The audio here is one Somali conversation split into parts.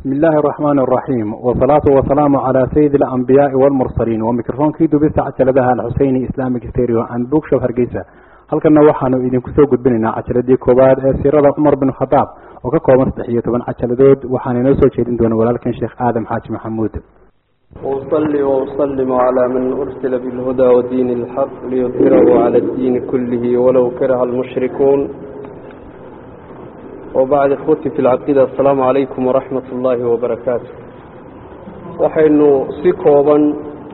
بسم الله الرحمن الرحيم والصلاة والسلام على سيد الأنبياء والمرسلين وميكروفون كي دبست عجلدها الحسيني إسلامي ستيريو عن بوك شو هرقيسة halkana waxaanu idinku soo gudbinaynaa cajaladii koowaad ee siirada cumar bin khadaab oo ka kooban saddex iyo toban cajaladood waxaana inoo soo jeedin doona walaalkan sheekh aadam xaaji maxamuud وأصلي وأسلم على من أرسل بالهدى ودين الحق ليظهره على الدين كله ولو كره المشركون وبعد إخوتي في العقيدة السلام عليكم ورحمة الله وبركاته waxaynu si kooban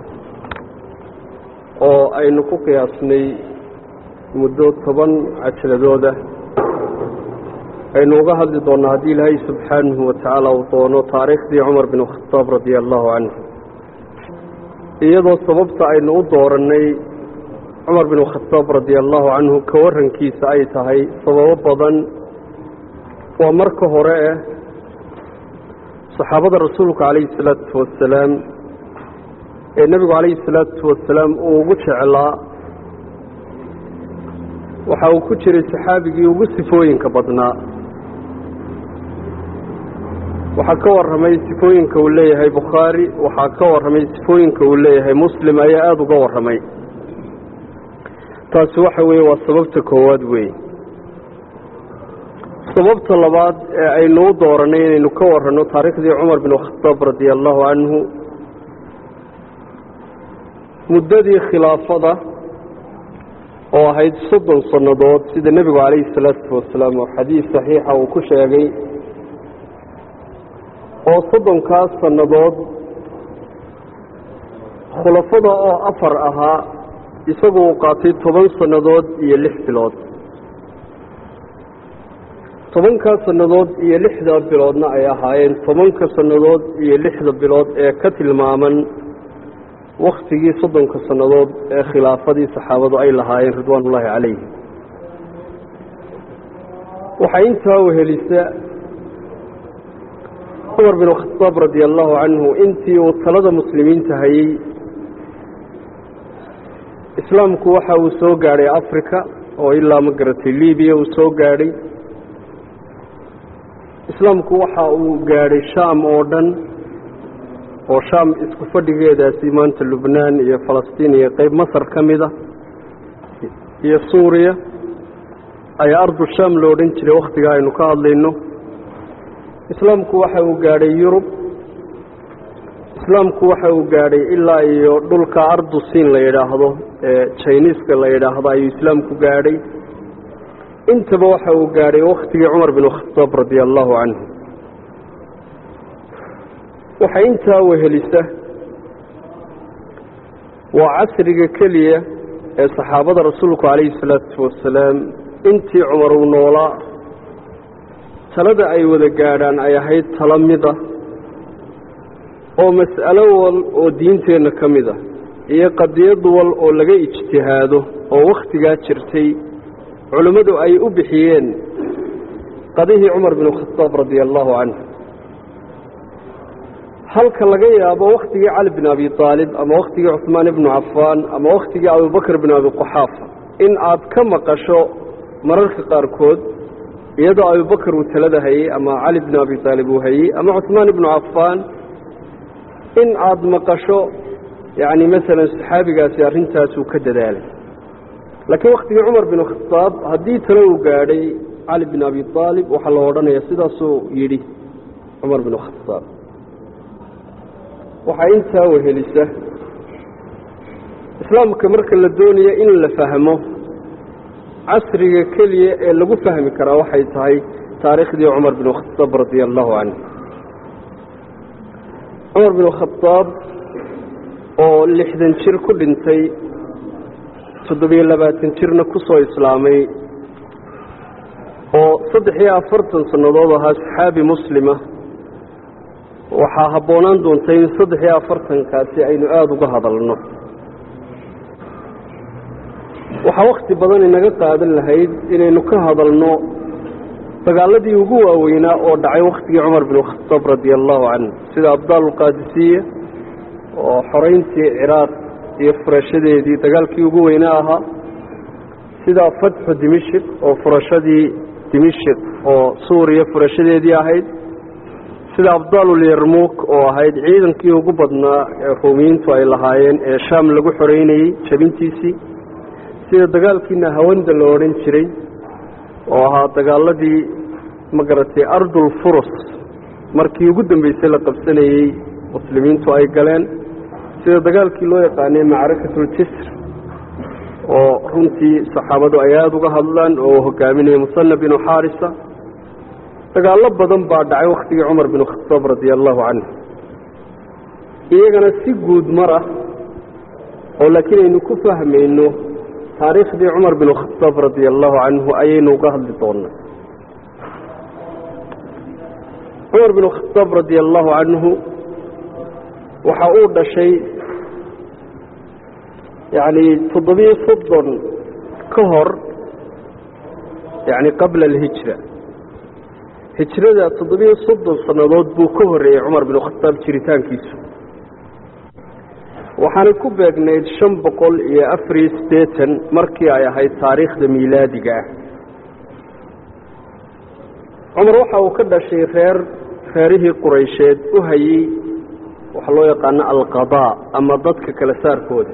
oo aynu ku qiyaasnay muddo toban cajaladooda aynu uga hadli doonnaa haddii ilaahay subxaanahu watacaala uu doono taariikhdii cumar bin khataab radia allahu canhu iyadoo sababta aynu u doorannay cumar bin khataab radia allahu canhu ka warrankiisa ay tahay sababo badan waa marka hore eh saxaabada rasuulka calayhi salaatu wasalaam ee nebigu calayhi salaatu wasalaam uu ugu jeclaa waxa uu ku jiray saxaabigii ugu sifooyinka badnaa waxaa ka warramay sifooyinka uu leeyahay bukhaari waxaa ka warramay sifooyinka uu leeyahay muslim ayaa aada uga warramay taasi waxa weeye waa sababta koowaad weeye sababta labaad ee aynu u doorannay inaynu ka warranno taariikhdii cumar bin khataab radia allahu canhu muddadii khilaafada oo ahayd soddon sannadood sida nebigu calayhi salaatu wasalaam oo xadiis saxiixa uu ku sheegay oo soddonkaas sannadood khulafada oo afar ahaa isagu uu qaatay toban sannadood iyo lix bilood tobankaas sannadood iyo lixda biloodna ay ahaayeen tobanka sannadood iyo lixda bilood ee ka tilmaaman waktigii soddonka sannadood ee khilaafadii saxaabadu ay lahaayeen ridwaan ullaahi calayhi waxaa intaa wehelisa cumar bin khataab radia allahu canhu intii uu talada muslimiinta hayey islaamku waxa uu soo gaadhay africa oo ilaa ma garatay libiya uu soo gaadhay islaamku waxa uu gaadhay shaam oo dhan oo shaam isku fadhigeedaasi maanta lubnaan iyo falastiin iyo qeyb masar ka mid a iyo suuriya ayaa ardu shaam lo odhan jiray wakhtigaa aynu ka hadlayno islaamku waxa uu gaadhay yurub islaamku waxa uu gaadhay ilaa iyo dhulka ardu siin la yidhaahdo ee jiniiska la yidhaahdo ayuu islaamku gaadhay intaba waxa uu gaadhay wakhtigii cumar bin khataab radia allahu canhu waxay intaa wehelisa waa casriga keliya ee saxaabada rasuulku calayhi salaatu wasalaam intii cumar uu noolaa talada ay wada gaadhaan ay ahayd tala mida oo mas'alo wal oo diinteenna ka mid ah iyo qadiyad wal oo laga ijtihaado oo wakhtigaa jirtay culimmadu ay u bixiyeen qadihii cumar bin khataab radia allahu canhu halka laga yaabo wakhtigii cali bin abi aalib ama wakhtigii cuhmaan ibnu cafaan ama wakhtigii abubakr bin abi quxaafa in aad ka maqasho mararka qaarkood iyadoo abubakar uu talada hayey ama cali bin abi aalib uu hayey ama cuhmaan ibnu cafaan in aad maqasho yacni masalan saxaabigaasi arrintaasuu ka dadaalay laakiin wakhtigii cumar bin khataab haddii talo uu gaadhay cali bin abi aalib waxaa la odhanaya sidaasuu yidhi cumar bin khataab waxaa intaa wehelisa islaamka marka la doonayo in la fahmo casriga keliya ee lagu fahmi karaa waxay tahay taariikhdii cumar bin khataab radia allahu canhu cumar bin khataab oo lixdan jir ku dhintay toddobiyo labaatan jirna ku soo islaamay oo saddex iyo afartan sannadood ahaa saxaabi muslima waxaa habboonaan doonta in saddex iyo afartankaasi aynu aada uga hadalno waxaa wakhti badan inaga qaadan lahayd inaynu ka hadalno dagaaladii ugu waaweynaa oo dhacay wakhtigii cumar bin khataab radia allahu canhu sida abdaalulqaadisiya oo xoreyntii ciraaq iyo furashadeedii dagaalkii ugu weynaa ahaa sida fatxu dimishik oo furashadii dimishik oo suuriya furashadeedii ahayd sida abdaalulyarmuuk oo ahayd ciidankii ugu badnaa ee ruumiyiintu ay lahaayeen ee shaam lagu xoreynayey jabintiisii sida dagaalkii nahawanda la odhan jiray oo ahaa dagaaladii magaratay ardul furus markii ugu dambeysay la qabsanayey muslimiintu ay galeen sida dagaalkii loo yaqaanay macrakatuljisr oo runtii saxaabadu ay aada uga hadlaan oo hogaaminaya musana binu xaarisa dagaallo badan baa dhacay waktigii cumar binu khataab radia allahu canhu iyagana si guud mar ah oo laakiin aynu ku fahmayno taariikhdii cumar binu khataab radia allahu canhu ayaynu uga hadli doonaa cumar binu khataab radia allahu canhu waxa uu dhashay yacni toddobiyo soddon ka hor yacni qabla alhijra hijrada toddobiyo soddon sannadood buu ka horreeyey cumar binu khataab jiritaankiisu waxaanay ku beegnayd shan boqol iyo afariyo siddeetan markii ay ahayd taariikhda miilaadiga ah cumar waxa uu ka dhashay reer reerihii quraysheed u hayey waxaa loo yaqaano alqadaa ama dadka kala saarkooda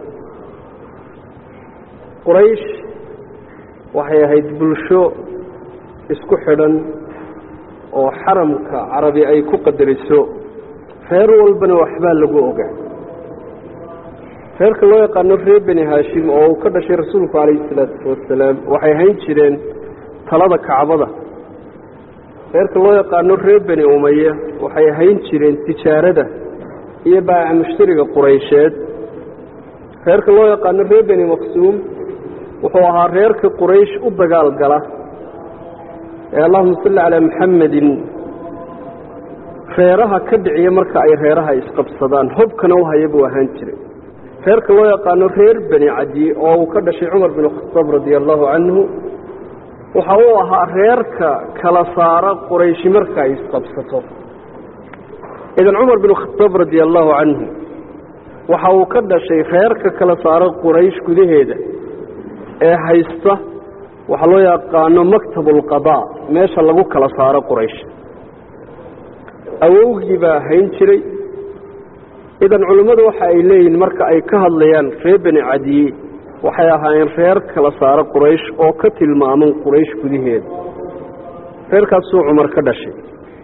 quraysh waxay ahayd bulsho isku xidhan oo xaramka carabi ay ku qadariso reer walbana waxbaa lagu ogaa reerka loo yaqaano reer beni haashim oo uu ka dhashay rasuulku calayhi salaatu wasalaam waxay hayn jireen talada kacbada reerka loo yaqaano reer beni umaya waxay hayn jireen tijaarada iyo baaca mushtariga quraysheed reerka loo yaqaano reer beni maqsuum wuxuu ahaa reerka quraysh u dagaal gala ee allahuma salli calaa maxamedin reeraha ka dhiciya marka ay reeraha isqabsadaan hobkana u haya buu ahaan jiray reerka loo yaqaano reer beni cadi oo uu ka dhashay cumar binu khataab radia allahu canhu waxa uu ahaa reerka kala saara qurayshi marka ay isqabsato idan cumar binu khataab radia allahu canhu waxa uu ka dhashay reerka kala saara quraysh gudaheeda ee haysta waxaa loo yaqaano maktab ulqadaa meesha lagu kala saaro quraysh awowgii baa hayn jiray idan culimmadu waxa ay leeyihiin marka ay ka hadlayaan reer beni cadiye waxay ahaayeen reer kala saaro quraysh oo ka tilmaaman quraysh gudaheeda reerkaasuu cumar ka dhashay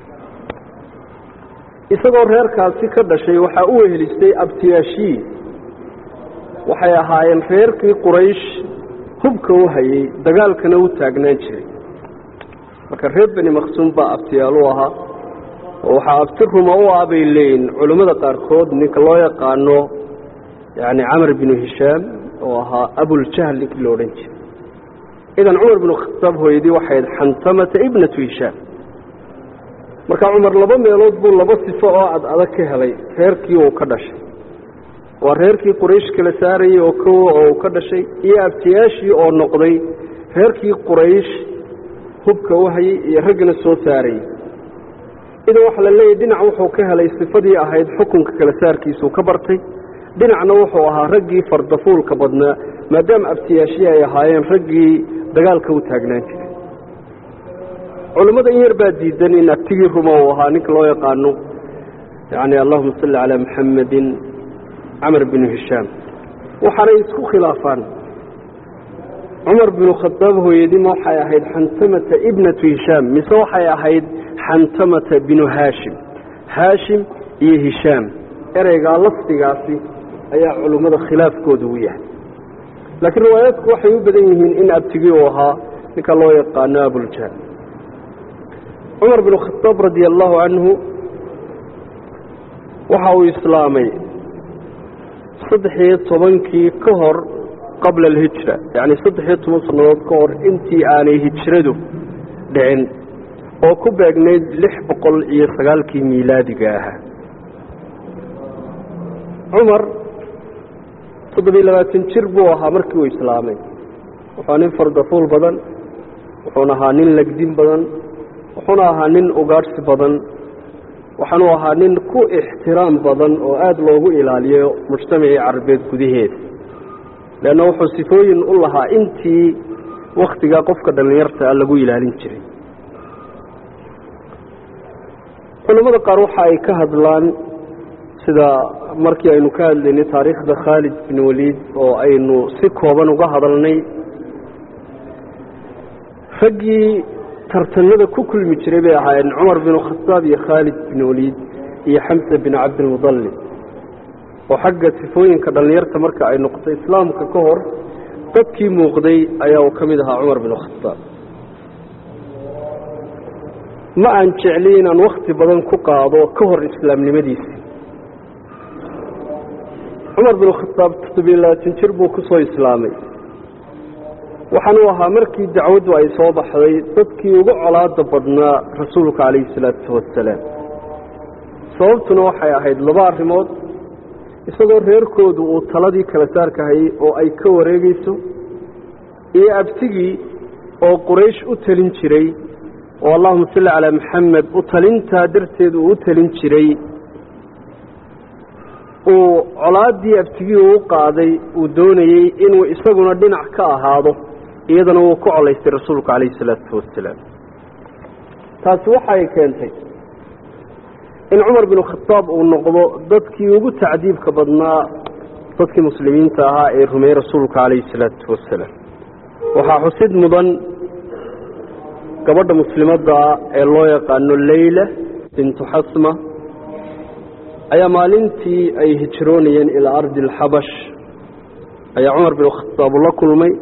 isagoo reerkaasi ka dhashay waxaa u wehelistay abtiyaashii waxay ahaayeen reerkii quraysh hubka u hayey dagaalkana u taagnaan jiray marka reer beni maqsuum baa abtiyaal u ahaa oo waxaa abti ruma u ah bay leeyihin culimmada qaarkood ninka loo yaqaano yacni camar binu hishaam oo ahaa abuljahl ninkii lo odhan jiray idan cumar binu khataab hooyadii waxayd xantamata ibnatu hishaam marka cumar laba meelood buu laba sifo oo ad adag ka helay reerkii uu ka dhashay waa reerkii quraysh kala saarayey oo kowa oo uu ka dhashay iyo abtiyaashii oo noqday reerkii quraysh hubka u hayey iyo raggana soo saarayey idan waxaa la leeyahy dhinac wuxuu ka helay sifadii ahayd xukunka kala saarkiisuu ka bartay dhinacna wuxuu ahaa raggii fardafuulka badnaa maadaama abtiyaashii ay ahaayeen raggii dagaalka u taagnaan jiray culimmada in yar baa diidan in abtigii ruma uu ahaa ninka loo yaqaano yani allahuma salli calaa maxamedin camar binu hishaam waxaanay isku khilaafaan cumar binu khadaab hooyadima waxay ahayd xantamata ibnatu hishaam mise waxay ahayd xantamata binu haashim haashim iyo hishaam ereygaa lafdigaasi ayaa culimmada khilaafkooda u yahay laakiin riwaayaadku waxay u badan yihiin in abtigii uu ahaa ninka loo yaqaano abuljahl cumar binu khadaab radia allahu canhu waxa uu islaamay saddex-iyo tobankii ka hor qabla alhijra yacni saddex-iyo toban sannadood ka hor intii aanay hijradu dhicin oo ku beegnayd lix boqol iyo sagaalkii miilaadiga ahaa cumar toddobiyo labaatan jir buu ahaa markii uu islaamay wuxuu nin fardafuul badan wuxuuna ahaa nin legdin badan wuxuuna ahaa nin ugaadhsi badan waxaanu ahaa nin ku ixtiraam badan oo aada loogu ilaaliyo mujtamacii carabeed gudaheeda leanna wuxuu sifooyin u lahaa intii wakhtigaa qofka dhallinyarta ah lagu ilaalin jiray culamada qaar waxa ay ka hadlaan sida markii aynu ka hadlaynay taariikhda khaalid bin waliid oo aynu si kooban uga hadalnay raggii tartanada ku kulmi jiray bay ahaayeen cumar bin khataab iyo khaalid bin waliid iyo xamsa bin cabdilmudallib oo xagga sifooyinka dhallinyarta marka ay noqoto islaamka ka hor dadkii muuqday ayaa uu ka mid ahaa cumar bin khataab ma aan jecliy inaan wakti badan ku qaado ka hor islaamnimadiisi cumar bin khataab toddobiyo labaatan jir buu ku soo islaamay waxaanuu ahaa markii dacwaddu ay soo baxday dadkii ugu colaada badnaa rasuulka calayhi salaatu wasalaam sababtuna waxay ahayd laba arrimood isagoo reerkoodu uu taladii kala saarka hayay oo ay ka wareegayso iyo abtigii oo quraysh u talin jiray oo allahuma salli calaa maxamed u talintaa darteed uu u talin jiray uu colaaddii abtigii uu qaaday uu doonayey inuu isaguna dhinac ka ahaado iyadana wuu ku colaystay rasuulku calayhi salaatu wasalaam taasi waxay keentay in cumar bin khataab uu noqdo dadkii ugu tacdiibka badnaa dadkii muslimiinta ahaa ee rumeeyey rasuulka calayhi salaatu wasalaam waxaa xusid mudan gabadha muslimadda ee loo yaqaano leyla bintu xasma ayaa maalintii ay hijroonayeen ilaa ardi alxabash ayaa cumar bin khataab ula kulmay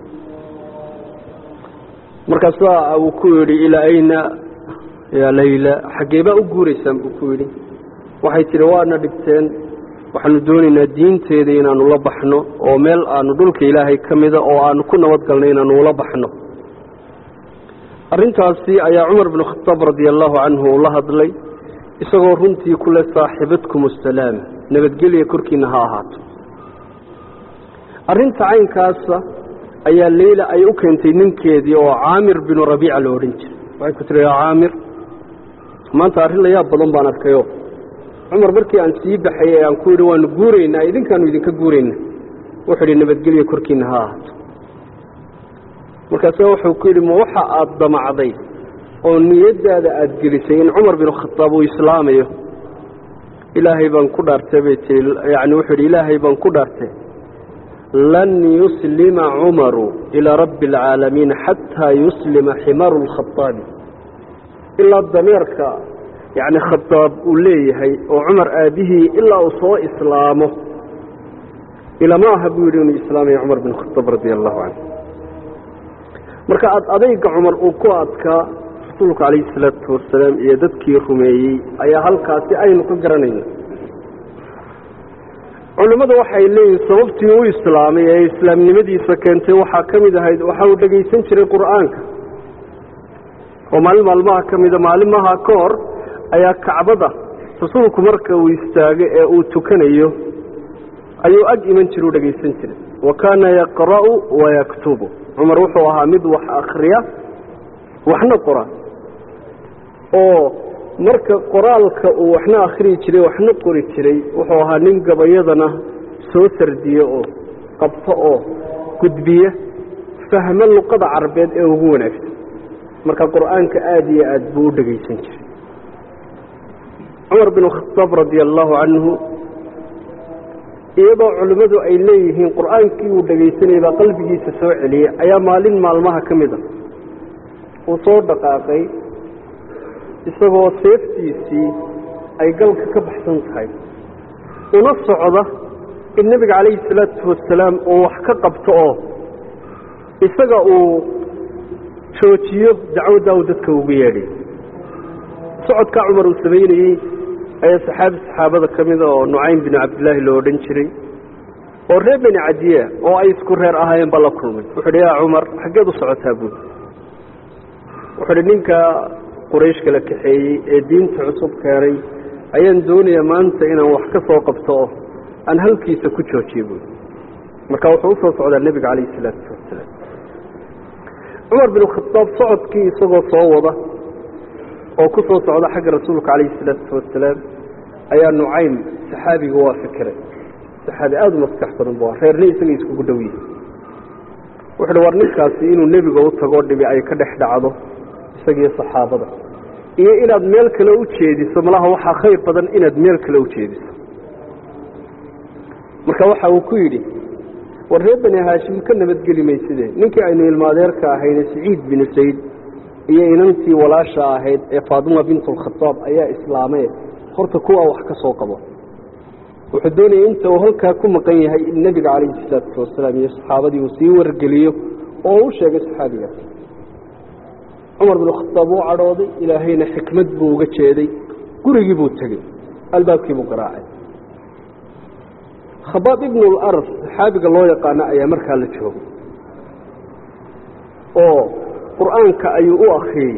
markaasaa uu ku yidhi ilaa ayna yaa layla xaggee baa u guuraysaan buu ku yidhi waxay tidhi waana dhibteen waxaanu doonaynaa diinteeda inaanu la baxno oo meel aanu dhulka ilaahay ka mida oo aanu ku nabadgalno inaanu ula baxno arrintaasi ayaa cumar bin khataab radia allahu canhu uu la hadlay isagoo runtii kule saaxibadkum asalaam nabadgelya korkiina ha ahaato arrinta caynkaasa ayaa leyla ay u keentay ninkeedii oo caamir binu rabiica la odhan jiray waxay ku tiri yaa caamir maanta arrin la yaab badan baan arkayo cumar markii aan sii baxay ee aan ku yidhi waanu guuraynaa idinkaanu idinka guurayna wuxuu idhi nabadgelya korkiina ha ahaato markaasa wuxuu ku yidhi ma waxa aada damacday oo niyaddaada aada gelisay in cumar binu khataab uu islaamayo ilaahay baan ku dhaartay bay tii yacni wuxuu yidhi ilaahay baan ku dhaartay lan yuslima cumaru ilaa rabbi alcaalamiin xataa yuslima ximaru lkhataabi ilaa dameerka yacni khataab uu leeyahay oo cumar aabihii ilaa uu soo islaamo ilama aha buu yidhi inuu islaamaya cumar bin khataab radia allahu canhu marka ad adayga cumar uu ku adkaa rasuulku calayhi salaatu wasalaam iyo dadkii rumeeyey ayaa halkaasi aynu ka garanayna culimmadu waxay leeyihin sababtii u islaamay ee islaamnimadiisa keentay waxaa ka mid ahayd waxa uu dhegaysan jiray qur'aanka oo maalin maalmaha ka mida maalimaha ka hor ayaa kacbada rasuulku marka uu istaago ee uu tukanayo ayuu ag iman jira u dhegaysan jiray wa kaana yaqra'u wayaktubu cumar wuxuu ahaa mid wax akhriya waxna qora oo marka qoraalka uu waxna akhriyi jiray waxna qori jiray wuxuu ahaa nin gabayadana soo sardiye oo qabto oo gudbiya fahmo luqada carabeed ee ugu wanaagsan marka qur'aanka aada iyo aad buu u dhegaysan jiray cumar bin khataab radia allahu canhu iyadoo culimmadu ay leeyihiin qur'aankii uu dhegaysanayay baa qalbigiisa soo celiyey ayaa maalin maalmaha ka mid a uu soo dhaqaaqay isagoo seeftiisii ay galka ka baxsan tahay una socda in nebiga calayhi salaatu wasalaam uu wax ka qabto oo isaga uu joojiyo dacwaddaa uu dadka ugu yeedhay socodkaa cumar uu samaynayey ayaa saxaabi saxaabada ka mida oo nucaym binu cabdillaahi loo odhan jiray oo reer beni cadiya oo ay isku reer ahaayeen baa la kulmay wuxuu idhi yaa cumar xaggeed u socotaa buud wuxuu idhi ninka quraysh kala kaxeeyey ee diinta cusub keenay ayaan doonayaa maanta inaan wax ka soo qabto oo aan halkiisa ku joojiyo buud marka wuxuu usoo socdaa nebiga calayhi salaatu wasalaam cumar bin khataab socodkii isagoo soo wada oo ku soo socda xagga rasuulka calayhi salaatu wasalaam ayaa nucaym saxaabiga waa fikiray saxaabi aada u maskax badan bu reerna isaga iskugu dhow yihi wuxu uhi war ninkaasi inuu nebiga u tagoo dhibi ay ka dhex dhacdo isagiiyo saxaabada iyo inaad meel kale u jeediso malaha waxaa khayr badan inaad meel kale u jeediso marka waxa uu ku yidhi war reer bani haashim ka nabadgeli mayside ninkii aynu ilmaadeerka ahayne siciid binu sayd iyo inantii walaasha ahayd ee faadima bintulkhataab ayaa islaamee horta kuwaa wax ka soo qabo wuxuu doonayay inta uu halkaa ku maqan yahay in nebiga calayhi salaatu wasalaam iyo saxaabadii uu sii wargeliyo oo u sheegay saxaabigaas cumar binu khataab wuu cadhooday ilaahayna xikmad buu uga jeeday gurigii buu tegey albaabkii buu garaacay khabaab ibnu larf saxaabiga loo yaqaano ayaa markaa la joogay oo qur-aanka ayuu u akriyey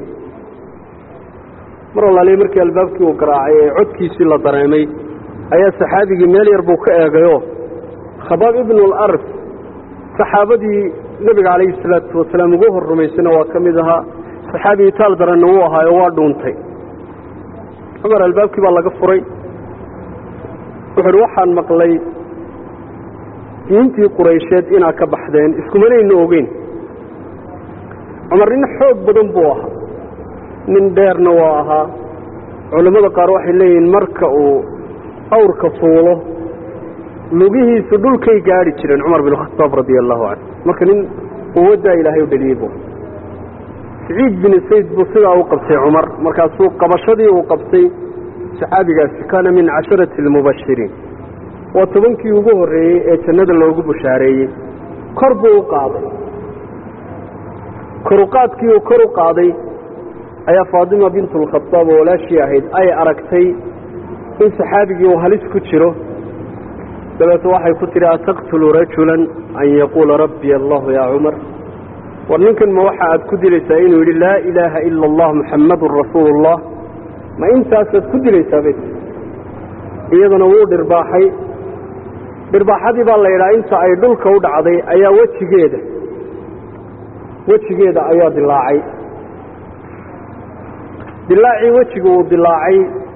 mar allaaliya markii albaabkii uu garaacay ee codkiisii la dareemay ayaa saxaabigii meel yar buu ka eegayoo khabaab ibnu larf saxaabadii nebiga calayhi salaatu wasalaam ugu hor rumaysana waa ka mid ahaa saxaabi itaal daranna wuu ahaayo waa dhuuntay cumar albaabkii baa laga furay wuxu uhi waxaan maqlay diintii quraysheed inaad ka baxdeen iskumanayna ogeyn cumar nin xoog badan buu ahaa nin dheerna waa ahaa culammada qaar waxay leeyihiin marka uu awrka fuulo lugihiisu dhulkay gaadhi jireen cumar bin khataab radia allahu canhu marka nin quwaddaa ilaahay u dhaliyey buu siciid bin sayd buu sidaa u qabtay cumar markaasuu qabashadii uu qabtay saxaabigaasi kaana min casharati almubashiriin waa tobankii ugu horreeyey ee jannada loogu bushaareeyey kor buu u qaaday koruqaadkii uu kor u qaaday ayaa faadima bintulkhataab oo walaashii ahayd ay aragtay in saxaabigii uu halis ku jiro dabeeto waxay ku tidhi ataqtulu rajulan an yaquula rabbi allahu yaa cumar war ninkan ma waxa aad ku dilaysaa inuu yidhi laa ilaaha ila allah muxammadun rasuulullah ma intaasaad ku dilaysaa bay iyaduna wuu dhirbaaxay dhirbaaxadii baa la yidhaha inta ay dhulka u dhacday ayaa wejigeeda wejigeeda ayaa dilaacay dilaacii wejiga uu dilaacay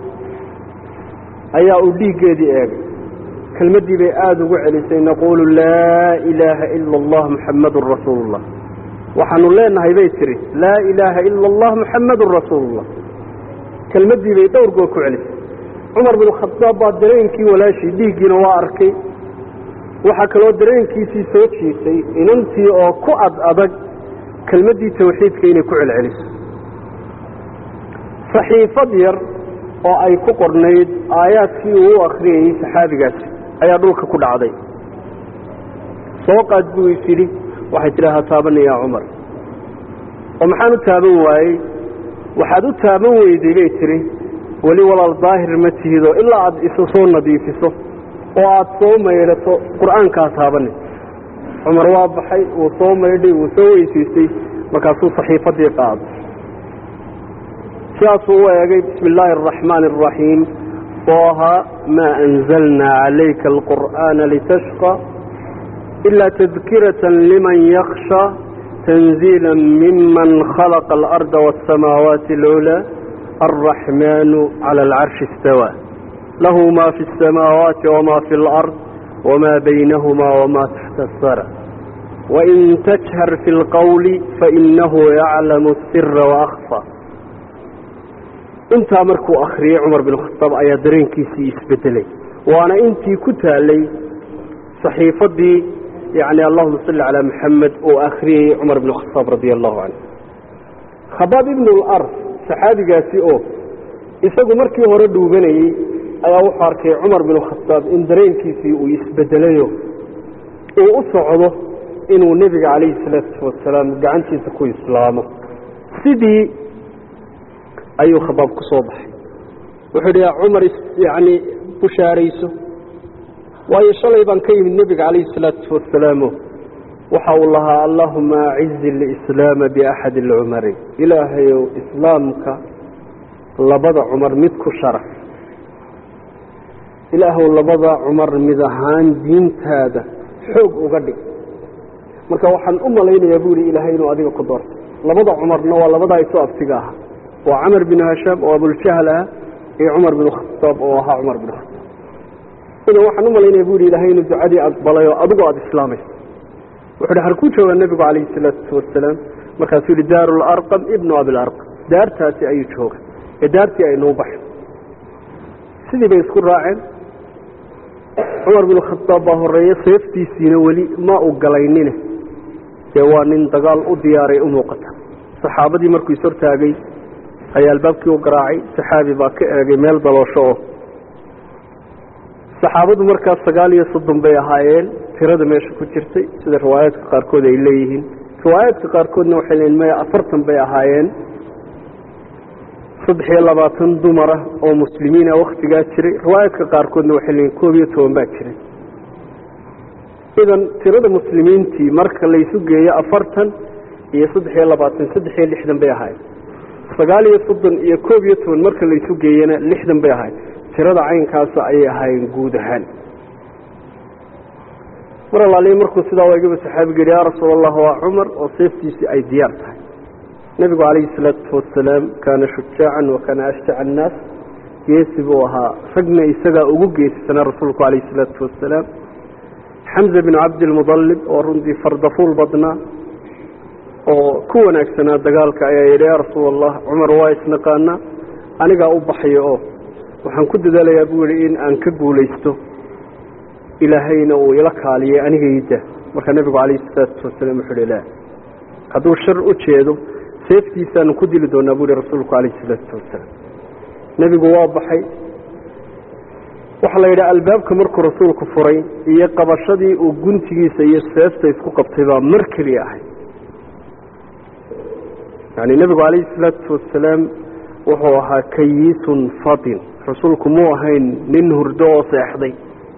ayaa uu dhiiggeedii eegay kelmaddii bay aada ugu celisay naquulu laa ilaaha ila allah muxammadun rasuulullah waxaanu leenahay bay tihi laa ilaaha ila allah muxammadun rasuulullah kelmaddii bay dhowr goor ku celisay cumar bin khadaab baa dareenkii walaashii dhiiggiina waa arkay waxaa kaloo dareenkiisii soo jiitay inantii oo ku ad adag kelmaddii tawxiidka inay ku celceliso saxiifad yar oo ay ku qornayd aayaadkii uu u akhriyayey saxaabigaasi ayaa dhulka ku dhacday soo qaad buu is yidhi waxay tidhi ha taabana yaa cumar oo maxaan u taaban waayey waxaad u taaban weyday bay tidhi weli walaal daahir ma tihidoo ilaa aad isu soo nadiifiso oo aad soo maydhato qur'aankaa taabani cumar waa baxay wuu soo maydhay wuu soo weysiistay markaasuu saxiifaddii qaaday sidaasuu u eegay bismi illaahi araxmaani araxiim tooha maa anzalnaa calayka alqur'aana litashqa ilaa tadkiratan liman yaksha tanziila miman khalaqa alarda waاsamaawaati alculaa alraxmaanu cala alcarshi istawaa lahu ma fi اsamaawaati wama fi اlard wma baynahuma wma taxta asara wain tajhar fi اlqowli fainahu yaclamu الsira waakfa intaa markuu akhriyey cumar bin khataab ayaa dareenkiisii isbedelay waana intii ku taalay saxiifaddii yani allahuma salli calaa maxamed oo akhriyey cumar bin khataab radia allahu canhu khabaab ibnu larf saxaabigaasi oo isagu markii hore dhuuganayey ayaa wuxuu arkay cumar bin khataab in dareenkiisii uu isbedelayo uu u socdo inuu nebiga calayhi salaatu wasalaam gacantiisa ku islaamo sidii ayuu khabaab ku soo baxay wuxuu yidhi yaa cumar yani bushaarayso waayo shalay baan ka yimid nebiga calayhi salaatu wasalaamo waxa uu lahaa allahuma acizi alislaama biaxadi alcumari ilaahayow islaamka labada cumar mid ku sharaf ilaahow labada cumar mid ahaan diintaada xoog uga dhig marka waxaan u malaynayaa buu yihi ilaahay inuu adiga ku doortay labada cumarna waa labadaa isu abtiga aha waa camar bin hashaam oo abuljahl ah iyo cumar bin khataab oo ahaa cumar bin khataab idan waxaan u malaynaya bu yihi ilahay inuu ducadii aqbalay oo adigu aada islaamayso wuxu uhi harkuu joogaa nebigu calayhi salaatu wasalaam markaasuu yihi daaru larqam ibnu abilarqam daartaasi ayuu jooga ee daartii aynuu baxin sidii bay isku raaceen cumar binu khadaab baa horeeye seeftiisiina weli ma u galaynine dee waa nin dagaal u diyaaray u muuqata saxaabadii markuu is hortaagay ayaa albaabkii u garaacay saxaabi baa ka eegay meel daloosho oo saxaabadu markaas sagaal iyo soddon bay ahaayeen tirada meesha ku jirtay sida riwaayaadka qaarkood ay leeyihiin riwaayaadka qaarkoodna waxay leeyihin maya afartan bay ahaayeen saddex iyo labaatan dumara oo muslimiina waktigaa jiray riwaayaadka qaarkoodna waxay leeyihin koob iyo toban baa jiray idan tirada muslimiintii marka laysu geeyo afartan iyo saddex iyo labaatan saddex iyo lixdan bay ahaayeen sagaal iyo soddon iyo koob iyo toban marka laysu geeyana lixdan bay ahaayeen tirada caynkaasa ayay ahaayeen guud ahaan mar alaalihi markuu sidaa waagaba saxaabiga yihi yaa rasuul allah waa cumar oo seeftiisii ay diyaar tahay nebigu calayhi salaatu wasalaam kaana shujaacan wa kaana ashjaca annaas geesi buu ahaa ragna isagaa ugu geesisanaa rasuulku calayhi salaatu wasalaam xamza binu cabdilmudallib oo runtii fardafuul badnaa oo ku wanaagsanaa dagaalka ayaa yidhi yaa rasuul allah cumar waa isnaqaanaa anigaa u baxayo oo waxaan ku dadaalayaa buu yidhi in aan ka guulaysto ilaahayna uu ila kaaliyey anigayda markaa nebigu calayhi salaatu wasalaam wuxuu ihi la hadduu shar u jeedo seeftiisaanu ku dili doonaa buu yihi rasuulku calayhi salaatu wasalaam nebigu waa baxay waxaa la yidhi albaabka markuu rasuulku furay iyo qabashadii uu guntigiisa iyo seefta isku qabtay baa mar keliya ahay yani nebigu calayhi salaatu wasalaam wuxuu ahaa kayiisun fadin rasuulku muu ahayn nin hurdo oo seexday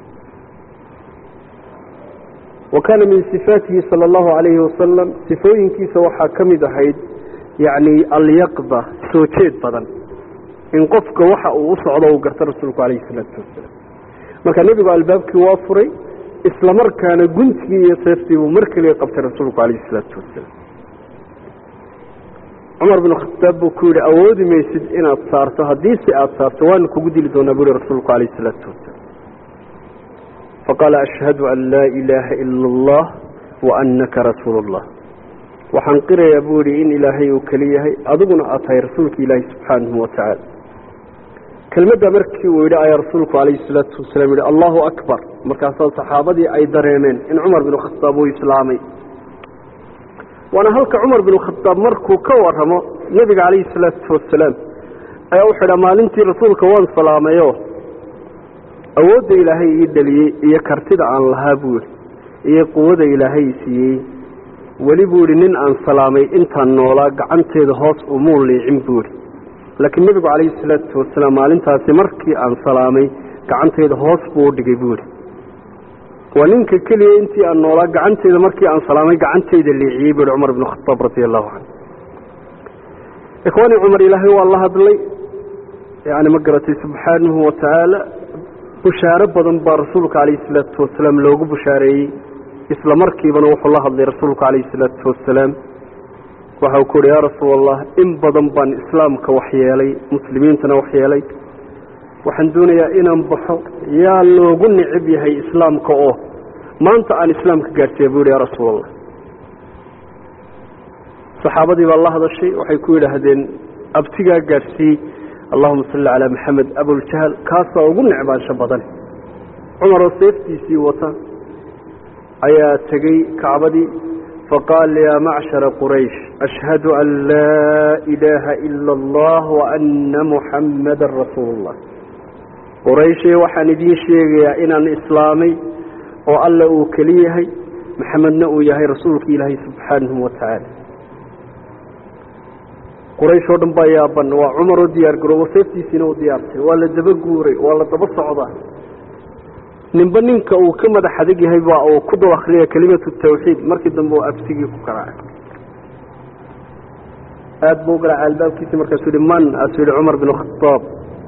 wa kaana min sifaatihi sala allahu calayhi wasalam sifooyinkiisa waxaa ka mid ahayd yacni alyaqda soo jeed badan in qofka waxa uu u socdo uu garto rasuulku calayhi salaatu wasalaam marka nebigu albaabkii waa furay isla markaana guntigii iyo seeftii buu mar keliya qabtay rasuulku calayhi salaatu wasalaam cumar binu khataab buu ku yidhi awoodi maysid inaad saarto haddii si aada saarto waana kugu dili doonaa buu yihi rasuulku calayhi salaatu wasalaam faqaala ashhadu an laa ilaaha ila allah wa annaka rasuulu اllah waxaan qirayaa buu yidhi in ilaahay uu keli yahay adiguna aad tahay rasuulka ilaahi subxaanahu wa tacaala kelmadda markii uu yidhi ayaa rasuulku calayhi salaatu wasalaam yihi allahu akbar markaasaa saxaabadii ay dareemeen in cumar binu khataab uu islaamay waana halka cumar binu khataab markuu ka waramo nebiga calayhi salaatu wasalaam ayaa wuxuu idhaa maalintii rasuulka waan salaamayo awoodda ilaahay ii dhaliyey iyo kartida aan lahaa buu yidhi iyo quwada ilaahay siiyey weli buu yidhi nin aan salaamay intaan noolaa gacanteeda hoos umuu liicin buu yidhi laakiin nebigu calayhi salaatu wasalaam maalintaasi markii aan salaamay gacanteyda hoos buu u dhigay buu yidhi waa ninka keliya intii aan noolaa gacanteeda markii aan salaamay gacanteyda liiciyey buu yihi cumar binu khataab radia allahu canhu ikhwaani cumar ilaahay waa la hadlay yani ma garatay subxaanahu wa tacaala bushaaro badan baa rasuulka calayhi salaatu wasalaam loogu bushaareeyey isla markiibana wuxuu la hadlay rasuulku calayhi salaatu wasalaam waxau ku uhi yaa rasuul allah in badan baan islaamka waxyeelay muslimiintana waxyeelay waxaan doonayaa inaan baxo yaa loogu nicib yahay islaamka oo maanta aan islaamka gaadhsiiya buu yihi ya rasuul allah saxaabadii baa la hadashay waxay ku yidhaahdeen abtigaa gaadhsiiyey allahuma salli calaa maxamed abuljahl kaasaa ugu necbaansho badan cumaroo seeftiisii wata ayaa tegey kacbadii faqaal yaa macshara quraysh ashhadu an laa ilaaha ila allah waana muxammadan rasuulu اllah qurayshe waxaan idiin sheegayaa inaan islaamay oo alla uu keli yahay maxamedna uu yahay rasuulka ilaahay subxaanahu wa tacaala quraysh oo dhan baa yaaban waa cumar oo diyaar garoobo seeftiisiina u diyaartay waa la daba guuray waa la daba socdaa ninba ninka uu ka madax adag yahay baa uu ku dul akriya kelimatu tawxiid markii dambe uu abtigii ku garaacay aada buu u garaacay albaabkiisi markaasuu yihi man aasuu yihi cumar bin khataab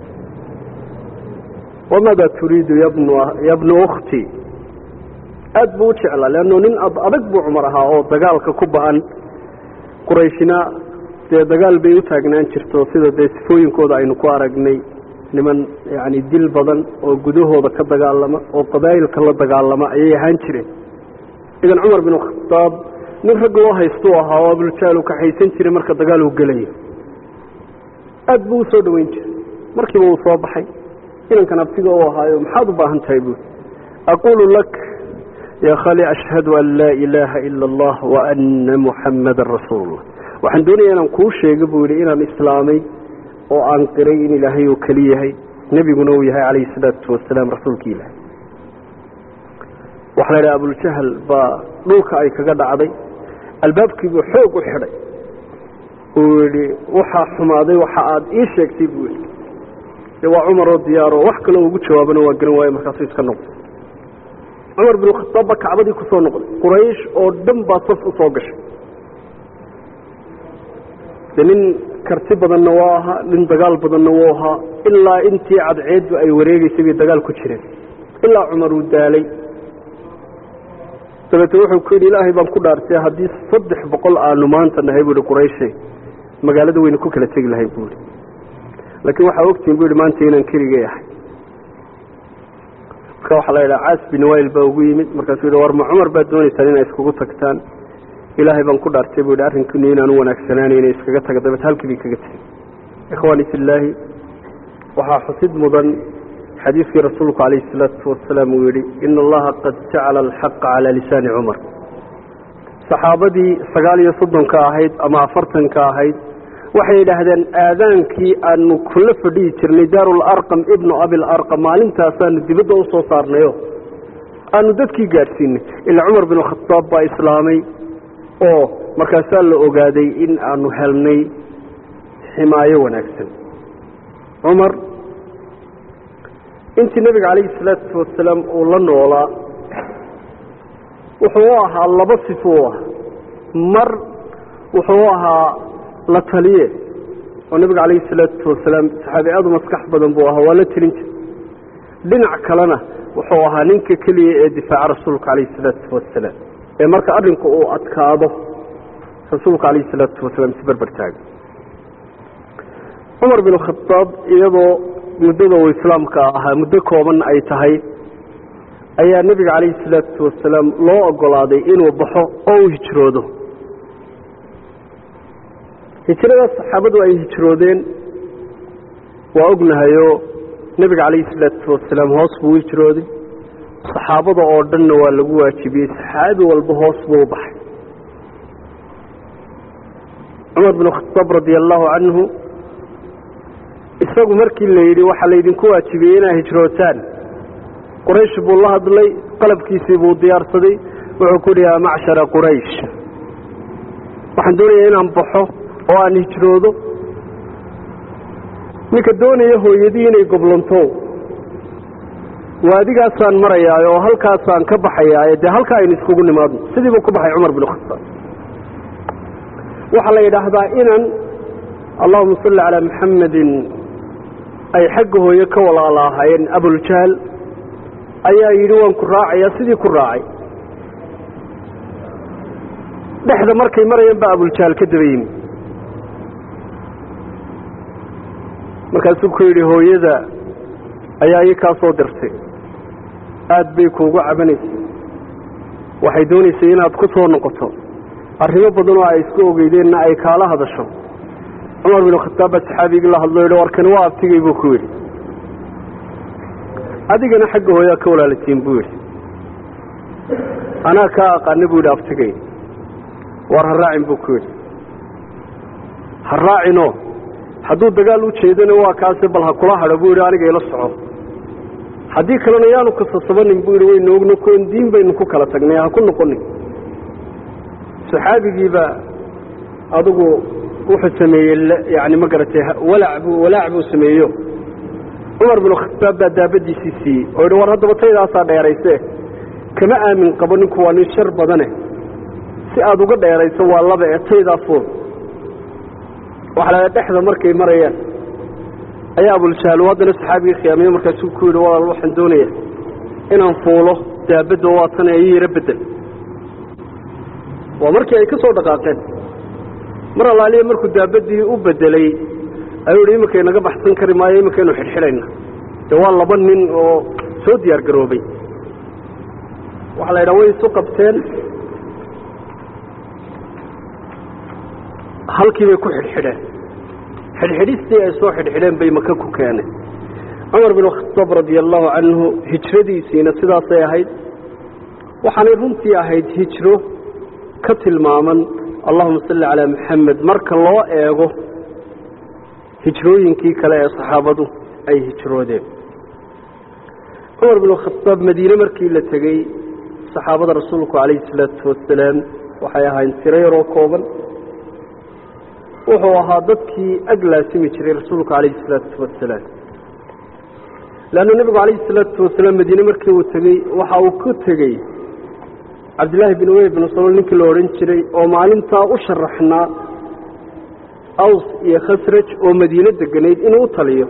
wamaada turiidu yabnu yabnu ukhti aada buu u jeclaa leanno nin adag buu cumar ahaa oo dagaalka ku ba-an qurayshina dee dagaal bay u taagnaan jirto sida dee sifooyinkooda aynu ku aragnay niman yacni dil badan oo gudahooda ka dagaalama oo qabaa'ilka la dagaalama ayay ahaan jireen idan cumar bin khataab nin rag loo haystuu ahaa oo abuljahl u kaxaysan jiray marka dagaal uu gelayo aad buu usoo dhoweyn jiray markiiba uu soo baxay inankan abtiga u ahaayo maxaad u baahan tahay buui aquulu lak ya khali ashhadu an laa ilaaha ila allah wa ana muxammadan rasuulullah waxaan doonaya inaan kuu sheego buu yidhi inaan islaamay oo aan qiray in ilaahay uu keli yahay nebiguna uu yahay calayhi salaatu wasalaam rasuulkii ilaahay waxaa la yidhaha abuljahl baa dhulka ay kaga dhacday albaabkiibuu xoog u xidhay uu yidhi waxaa xumaaday waxa aad ii sheegtay buu yidhi de waa cumaroo diyaaroo wax kaloo ugu jawaabana waa garan waaye markaasuu iska noqday cumar binu khataab baa kacbadii ku soo noqday quraysh oo dhan baa saf u soo gashay de nin karti badanna waa ahaa nin dagaal badanna wuu ahaa ilaa intii cadceeddu ay wareegeysay bay dagaal ku jireen ilaa cumar uu daalay dabeete wuxuu ku yidhi ilaahay baan ku dhaartay haddii saddex boqol aanu maanta nahay buu ihi qurayshe magaalada weynu ku kala tegi lahay buu ihi laakiin waxaa ogtihin bu ihi maanta inaan keligay ahay marka waxaa la yidhaha caas bin wail baa ugu yimid markaasuu yidhi war ma cumar baad doonaysaan inay iskugu tagtaan ilaahay baan ku dhaartay buu yidhi arrinkinu inaanu wanaagsanaanay inay iskaga taga dabeete halkii bay kaga tegey ikhwaani fillaahi waxaa xusid mudan xadiidkii rasuulku calayhi salaatu wasalaam uu yidhi ina allaha qad jacala alxaqa calaa lisaani cumar saxaabadii sagaal iyo soddonka ahayd ama afartanka ahayd waxay yidhaahdeen aadaankii aanu kula fadhihi jirnay daarularqam ibnu abilarqam maalintaasaanu dibadda u soo saarnayo aanu dadkii gaadhsiinay ilaa cumar bin khataab baa islaamay oo markaasaa la ogaaday in aanu helnay ximaayo wanaagsan cumar intii nebiga calayhi salaatu wasalaam uu la noolaa wuxuu u ahaa laba sifo u ahaa mar wuxuu u ahaa la taliye oo nebiga calayhi salaatu wasalaam saxaabi aad u maskax badan buu ahaa waa la telin jir dhinac kalena wuxuu ahaa ninka keliya ee difaaca rasuulka calayhi salaatu wasalaam ee marka arrinku uu adkaado rasuulka calayhi salaatu wasalaam si berber taaga cumar bin khadaab iyadoo muddada uu islaamka ahaa muddo kooban ay tahay ayaa nebiga calayhi salaatu wasalaam loo ogolaaday inuu baxo oo uu hijroodo hijradaas saxaabadu ay hijroodeen waa ognahayoo nebiga calayhi salaatu wasalaam hoos buu u hijrooday saxaabada oo dhanna waa lagu waajibiyey saxaabi walba hoos buu u baxay cumar bin khataab radia allahu canhu isagu markii la yidhi waxaa laydinku waajibiyey inaa hijrootaan quraysh buu la hadlay qalabkiisii buu diyaarsaday wuxuu ku yidhi yaa macshara quraysh waxaan doonayaa inaan baxo oo aan hijroodo ninka doonaya hooyadii inay goblanto waadigaasaan marayaa oo halkaasaan ka baxayaaye dee halkaa aynu iskugu nimaadno sidii buu ku baxay cumar bin khataab waxaa la yidhaahdaa inan allahuma salli calaa maxamedin ay xagga hooye ka walaala ahaayeen abuljahl ayaa yidhi waan ku raacayaa sidii ku raacay dhexda markay marayaan baa abuljahl ka daba yimi markaasuu ku yidhi hooyada ayaa ii kaa soo dirtay aad bay kuugu cabanaysay waxay doonaysay inaad ku soo noqoto arrimo badan oo ay isku ogeydeenna ay kaala hadasho cumar bin khataab baa saxaabigii la hadlo yidhi warkani waa abtigay buu ku yidhi adigana xagga hooyaa ka walaalatiin buu yidhi anaa kaa aqaana buu yidhi abtigay war ha raacin buu ku yidhi ha raacinoo hadduu dagaal u jeedana waa kaase bal ha kula hadho buu yidhi aniga ila soco haddii kalena yaanu kasasabanin buu yidhi waynu ogno koon diin baynu ku kala tagnay ha ku noqonin saxaabigiiba adigu wuxuu sameeyey yani ma garatay walaac buu walaac buu sameeyo cumar bin khataab baa daabadiisii siiyey oo yidhi war haddaba taydaasaa dheerayse kama aamin qabo ninku waa nin shar badane si aada uga dheerayso waa laba ee taydaa fuul waxaa la dhexda markay marayaan ayaa abuljahl haddana saxaabigii khiyaamiye markaasuu ku yidhi walaal waxaan doonaya inaan fuulo daabadda waatana ii yaro bedel waa markii ay ka soo dhaqaaqeen mar allaaliya markuu daabadii u bedelay ayuu yidhi iminka inaga baxsan kari maayo iminkaynu xidhxidhayna dee waa laba nin oo soo diyaar garoobay waxaa la yidhaha way isu qabteen halkii bay ku xidhxidheen xidhxidhistii ay soo xidhxidheen bay maka ku keeneen cumar bin khataab radia allahu canhu hijradiisiina sidaasay ahayd waxaanay runtii ahayd hijro ka tilmaaman allahuma salli calaa maxamed marka loo eego hijrooyinkii kale ee saxaabadu ay hijroodeen cumar bin khataab madiine markii la tegey saxaabada rasuulku calayhi salaatu wasalaam waxay ahayn tiro yaroo kooban wuxuu ahaa dadkii ag laasimi jiray rasuulku calayhi salaatu wasalaam leanna nebigu calayhi salaatu wasalaam madiine markii uu tegey waxa uu ku tegey cabdillaahi bin ubey bin salool ninkii la odhan jiray oo maalintaa u sharaxnaa aws iyo khasraj oo madiine deganayd inuu u taliyo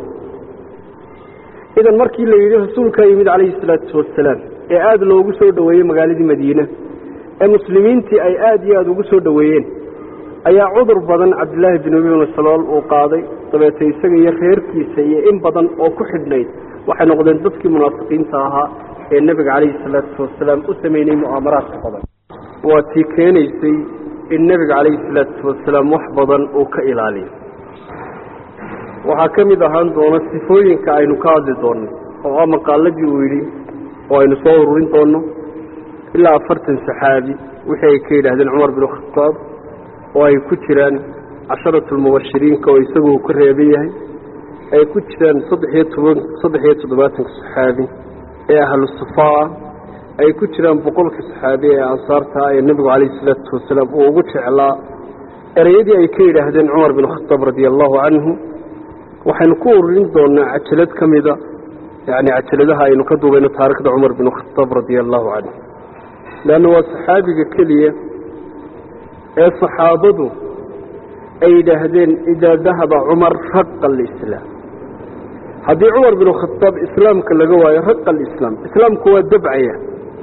idan markii la yidhi rasuulkaa yimid calayhi salaatu wasalaam ee aada loogu soo dhoweeyey magaaladii madiine ee muslimiintii ay aada iyo aada ugu soo dhoweeyeen ayaa cudur badan cabdillaahi bin ubey bin salool uu qaaday dabeete isaga iyo reerkiisa iyo in badan oo ku xidhnayd waxay noqdeen dadkii munaafiqiinta ahaa ee nebiga calayhi salaatu wasalaam u sameynay mu'aamaraadka badan waa tii keenaysay in nebiga calayhi salaatu wasalaam wax badan uu ka ilaaliyo waxaa ka mid ahaan doona sifooyinka aynu ka hadli doonno oo ah maqaaladii uu yidhi oo aynu soo ururin doonno ilaa afartan saxaabi wixii ay ka yidhaahdeen cumar bin khataab oo ay ku jiraan casharatu lmubashiriinka oo isagu uu ka reeban yahay ay ku jiraan saddexiyo toban saddex iyo toddobaatanka saxaabi ee ahlu sufaa ay ku jiraan boqolka saxaabi ee ansaarta ee nebigu calayhi salaatu wasalaam uu ugu jeclaa ereyadii ay ka yidhaahdeen cumar bin khataab radia allahu canhu waxaynu ku ururin doonaa cajalad ka mida yani cajaladaha aynu ka duubayno taarikhda cumar bin khataab radia allahu canhu leanna waa saxaabiga keliya ee saxaabadu ay yidhaahdeen idaa dahaba cumar raqa alislaam haddii cumar bin khataab islaamka laga waayo raqa alislaam islaamku waa dabcaya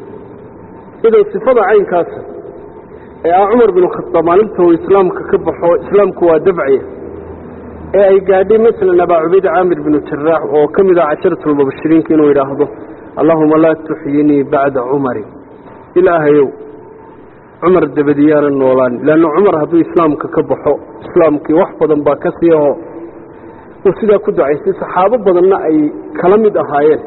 idan sifada caynkaasa ee ah cumar bin khataab maalinta uu islaamka ka baxo islaamku waa dabcaya ee ay gaadhay masalan abaa cubayd caamir binu jaraax oo ka mid ah casharatulmubashiriinka inuu yidhaahdo allahuma laa tuxyinii bacda cumarin ilaahayow cumar dabadiyaana noolaan leanna cumar hadduu islaamka ka baxo islaamkii wax badan baa ka sii aho uu sidaa ku ducaystay saxaabo badanna ay kala mid ahaayeen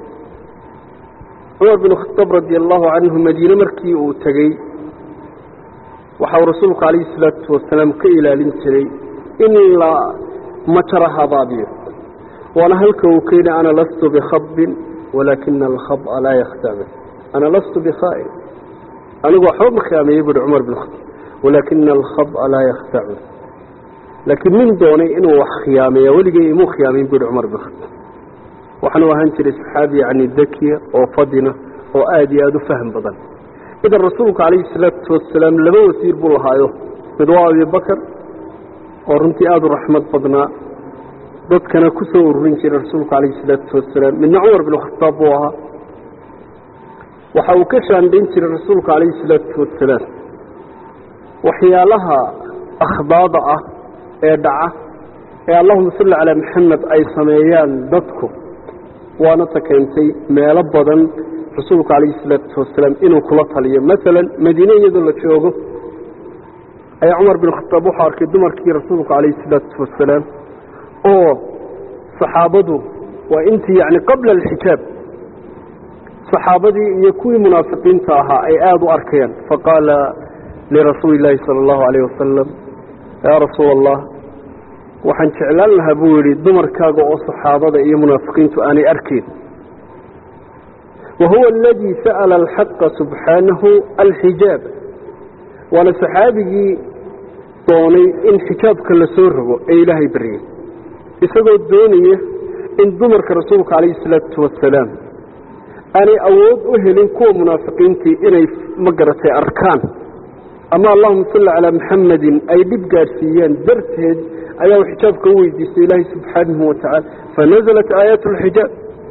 cumar bin khataab radia allahu canhu madiine markii uu tegey waxa uu rasuulku calayhi salaatu wasalaam ka ilaalin jiray in la majara habaabiyo waana halka uu ka yidhi ana lastu bikhabin walaakina alkhaba laa yakhtaba ana lastu bikhaa'in anigu waxba ma khiyaameeyey buuhi cumar bin khataab walaakina alkhaba laa yakhtacu laakiin nin doonay inuu wax khiyaameeya weligay imuu khiyaamayn buuhi cumar bin khataab waxaanu ahaan jiray saxaabi yacni dakiya oo fadina oo aada iyo aada u faham badan idan rasuulku calayhi salaatu wasalaam laba wasiir buu lahaayo mid waa abibakar oo runtii aada u raxmad badnaa dadkana ku soo ururin jiray rasuulku calayhi salaatu wasalaam midna cumar bin khataab buu ahaa waxa uu ka shaandhayn jiray rasuulku calayhi salaatu wasalaam waxyaalaha akhdaada ah ee dhaca ee allahuma salli calaa maxamed ay sameeyaan dadku waana ta keentay meelo badan rasuulku calayhi salaatu wasalaam inuu kula taliyo masalan madiine iyadoo la joogo ayaa cumar bin khataab wuxuu arkay dumarkii rasuulku calayhi salaatu wasalaam oo saxaabadu waa intii yacni qabla alxijaab saxaabadii iyo kuwii munaafiqiinta ahaa ay aada u arkayaan faqaala lirasuuli illaahi sala allahu calayh wasalam yaa rasuula allah waxaan jeclaan lahaa buu yidhi dumarkaaga oo saxaabada iyo munaafiqiintu aanay arkayn wa huwa aladii sa'ala alxaqa subxaanahu alxijaab waana saxaabigii doonay in xijaabka la soo rogo ee ilaahay baryay isagoo doonaya in dumarka rasuulka calayhi salaatu wasalaam aanay awood u helin kuwa munaafiqiintii inay ma garatay arkaan ama allahuma salli calaa maxamedin ay dhib gaadhsiiyaan darteed ayaa uu xijaabka u weydiistay ilaahay subxaanahu watacaala fanazalat aayaat alxijaab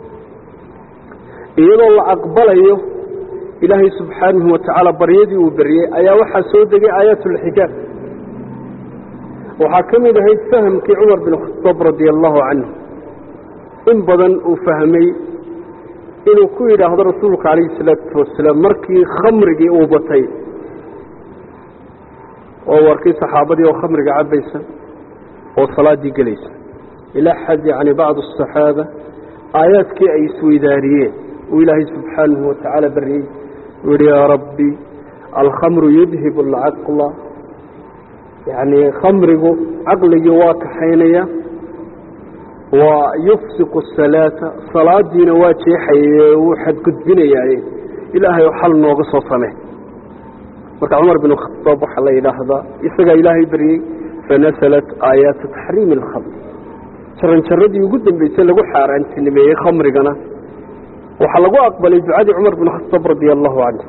iyadoo la aqbalayo ilaahay subxaanahu watacaala baryadii uu baryey ayaa waxaa soo degay aayaat alxijaab waxaa ka mid ahayd fahamkii cumar bin khataab radia allahu canhu in badan uu fahmay inuu ku yidhaahdo rasuulka calayhi salaatu wasalaam markii khamrigii uu batay oo u arkay saxaabadii oo khamriga cabbaysa oo salaaddii gelaysa ilaa xad yacni bacdu asaxaaba aayaadkii ay isweydaariyeen uu ilaahay subxaanahu watacaala baryey uu yihi yaa rabbi alkhamru yudhibu alcaqla yacni khamrigu caqligii waa kaxaynaya waa yufsiqu asalaata salaadiina waa jeexayaye wuu xadgudbinayaaye ilaahay xal nooga soo samee marka cumar bin khadaab waxaa la yidhaahdaa isagaa ilaahay baryey fanasalat aayaatu taxriimi alkhamr jaranjaradii ugu dambeysay lagu xaaraantinimeeyey khamrigana waxaa lagu aqbalay ducadii cumar bin khadaab radia allahu canhu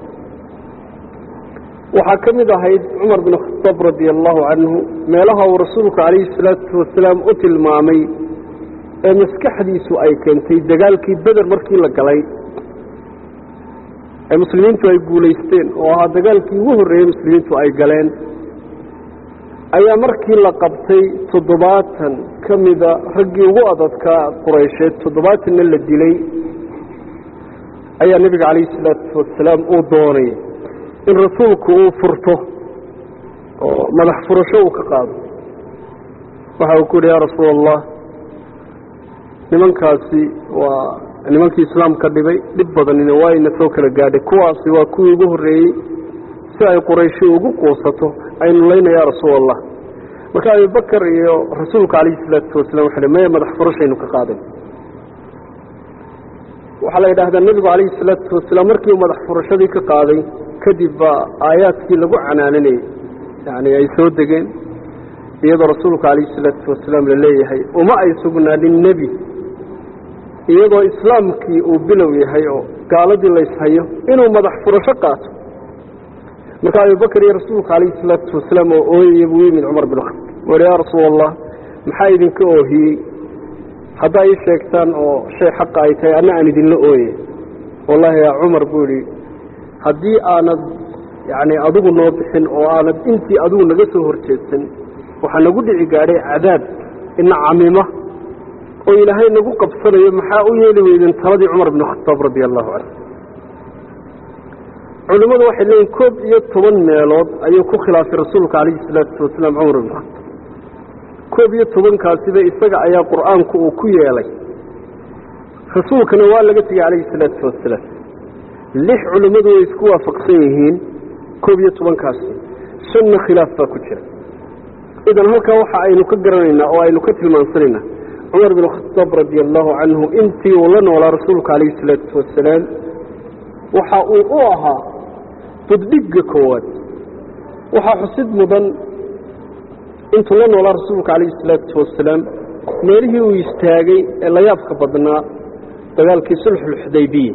waxaa ka mid ahayd cumar bin khadaab radia allahu canhu meelaha uu rasuulku calayhi salaatu wasalaam u tilmaamay ee maskaxdiisu ay keentay dagaalkii beder markii la galay ee muslimiintu ay guulaysteen oo ahaa dagaalkii ugu horreeyey muslimiintu ay galeen ayaa markii la qabtay toddobaatan ka mida raggii ugu adadkaa quraysheed toddobaatanna la dilay ayaa nebiga calayhi salaatu wasalaam uu doonay in rasuulku uu furto oo madax furasho uu ka qaado waxa uu ku yidhi yaa rasuul allah nimankaasi waa nimankii islaamka dhibay dhib badanina waa ina soo kala gaadhay kuwaasi waa kuwii ugu horreeyey si ay qurayshi ugu quusato aynu layna yaa rasuul allah marka abubakar iyo rasuulka calayhi salaatu wasalaam waxa maya madax furashaynu ka qaadan waxaa la yidhaahdaa nebigu calayhi salaatu wasalaam markii uu madax furashadii ka qaaday kadib baa aayaadkii lagu canaananayey yani ay soo degeen iyadoo rasuulka calayhi salaatu wasalaam la leeyahay uma ay sugnaanin nebi iyadoo islaamkii uu bilow yahay oo gaaladii layshayo inuu madax furasho qaato marka abubakar iyo rasuulka calayhi salaatu wasalaam oo ooyaya buu yimid cumar bin khataab wuhi yaa rasuul allah maxaa idinka oohiyey haddaa ii sheegtaan oo shay xaqa ay tahay anna aan idinla ooye wallahi yaa cumar buu yidhi haddii aanad yacni adigu noo bixin oo aanad intii adigu naga soo horjeedsan waxaa nagu dhici gaadhay cadaab ina camima oo ilaahay nagu qabsanayo maxaa u yeeli weydeen taladii cumar bin khataab radia allahu canhu culimmadu waxay leeyihin koob iyo toban meelood ayuu ku khilaafay rasuulka calayhi salaatu wasalaam cumar bin khataab koob iyo tobankaasiba isaga ayaa qur'aanku uu ku yeelay rasuulkana waa laga tegey calayhi salaatu wasalaam lix culimmadu way isku waafaqsan yihiin koob iyo tobankaasi shanna khilaaf baa ku jira idan halkaa waxa aynu ka garanaynaa oo aynu ka tilmaansanaynaa cumar bin khataab radia allahu canhu intii uu la noolaa rasuulka calayhi salaatu wasalaam waxa uu u ahaa buddhigga koowaad waxaa xusid mudan intuu la noolaa rasuulka calayhi salaatu wasalaam meelihii uu istaagay ee layaabka badnaa dagaalkii sulxulxudaybiya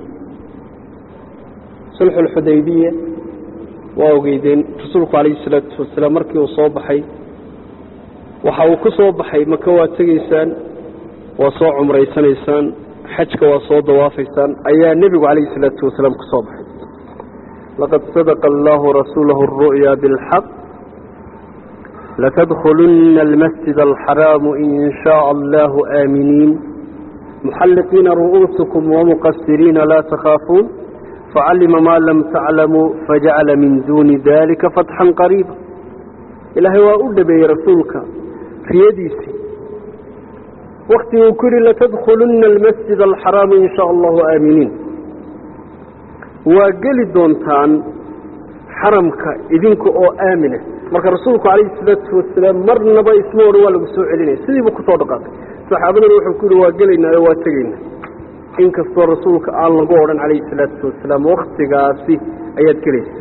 sulxulxudaybiya waa ogeydeen rasuulku calayhi salaatu wasalaam markii uu soo baxay waxa uu ku soo baxay maka waa tegaysaan waa soo cumraysanaysaan xajka waa soo dawaafaysaan ayaa nebigu calayhi salaatu wasalaam ku soo baxay laqad sadaqa allahu rasuulahu aru'ya bilxaq latadkhulunna almasjid alxaraamu in shaء allahu aaminiin muxalliqiina ru'uusakum wamuqasiriina laa takhaafuun facalima maa lam taclamuu fajacala min duuni dalika fatxan qariiba ilaahay waa u dhabeeyey rasuulka riyadiisii wakti uu ku yidhi latadkhulunna almasjid alxaraamu in shaa allahu aaminiin waa geli doontaan xaramka idinka oo aamina marka rasuulku calayhi salaatu wasalaam marnaba isma odhan waa lagu soo celinaya sidiibuu kusoo dhaqaaqay saxaabadana wuxuu ku yidhi waa gelaynaa oo waa tegaynaa inkastoo rasuulka aan lagu odhan calayhi salaatu wasalaam waktigaasi ayaad gelaysa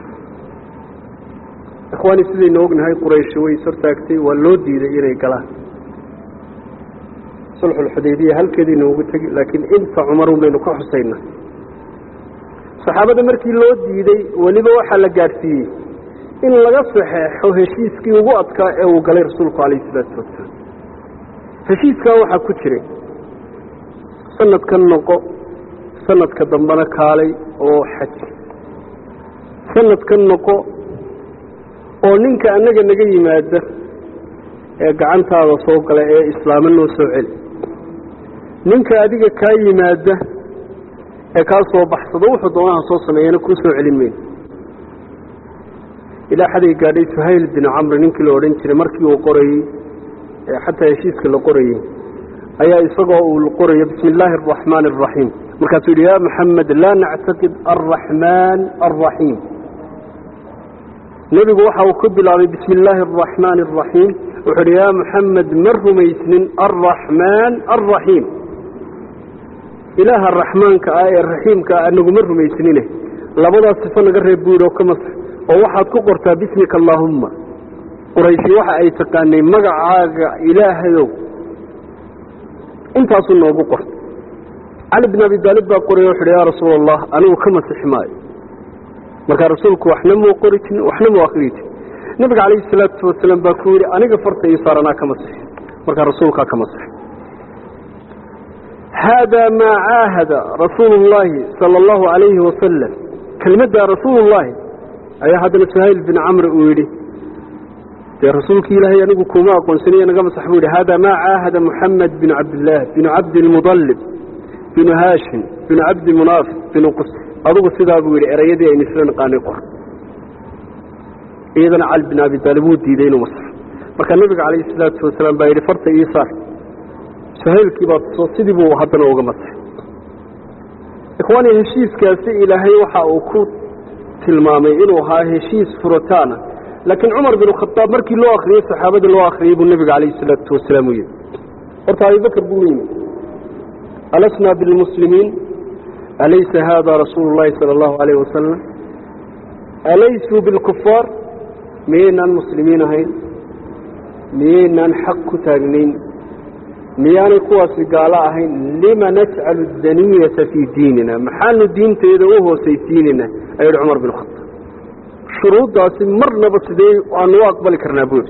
ikhwaani sidaynu ognahay qurayshi way ishortaagtay waa loo diiday inay galaan sulxulxudaybiya halkeedii noogu tegi laakiin inta cumarun baynu ka xusaynaa saxaabada markii loo diiday weliba waxaa la gaadhsiiyey in laga saxeexo heshiiskii ugu adkaa ee uu galay rasuulku calayhi salaatu wasalaam heshiiskaa waxaa ku jiray sanadkan noqo sanadka dambena kaalay oo xaj sanadkan noqo oo ninka annaga naga yimaada ee gacantaada soo gala ee islaamo noo soo celi ninka adiga kaa yimaada ee kaa soo baxsado wuxuu doonaha soo sameeyana kuu soo celin mayno ilaa xaday gaadhay suhayl bin camri ninkii la odhan jiray markii uu qorayey ee xataa heshiiska la qorayey ayaa isagoo uu qorayo bismi illaahi araxmaani araxiim markaasuu yidhi ya maxamed laa nactaqid alraxmaan alraxiim nebigu waxa uu ku bilaabay bismi illaahi araxmaani araxiim wuxuu yidhi yaa maxamed ma rumaysnin alraxmaan alraxiim ilaaha raxmaanka ah ee raxiimka ah anaguma rumaysnine labadaas sifo naga reeb buu yidhi oo ka masax oo waxaad ku qortaa bismika allaahumma qurayshi waxa ay taqaanay magacaaga ilaahayow intaasuu noogu qorta cali bin abi daalib baa qoraya wuxu uhi yaa rasuula allah anigu ka masixi maayo markaa rasuulku waxna muu qori jirin waxna muu akriyi jirin nabiga calayhi salaatu wasalaam baa ku yidhi aniga farta ii saar anaa ka masixi markaa rasuulkaa ka masixi haadaa maa caahada rasuulu llaahi sala allahu calayhi wasalam kelmaddaa rasuulullaahi ayaa haddana suhayl bin camri uu yidhi dee rasuulkii ilaahay anigu kuma aqoonsaniyo naga masax buu yidhi haadaa maa caahada muxamed binu cabdillaah binu cabdilmudallib binu haashim binu cabdi munaaf binu qus adugu sidaa buu yidhi erayadii aynu isla naqaanay qor iyadana cali bin abi taalib wuu diiday inuu masaxo markaa nebiga calayhi salaatu wasalaam baa yidhi farta ii saar suhaylkii baa tuso sidii buu haddana uga masaxay ikhwaani heshiiskaasi ilaahay waxa uu ku tilmaamay inuu ahaa heshiis furitaana laakiin cumar bin khadaab markii loo akriyey saxaabadii loo akriyey buu nebiga calayhi salaatu wasalaam u yidhi horta abibakr buu u yimid alasnaa bilmuslimiin alaysa haada rasuulu llahi sala allahu alayh wasalam alaysuu bilkufaar miyaynaan muslimiin ahayn miyaynaan xaq ku taagnayn miyaanay kuwaasi gaalo ahayn lima najcalu daniyata fii diinina maxaanu diinteeda u hoosaysiinayna ayuu yihi cumar bin khadaab shuruuddaasi marnaba sidee aanu u aqbali karnaa buuri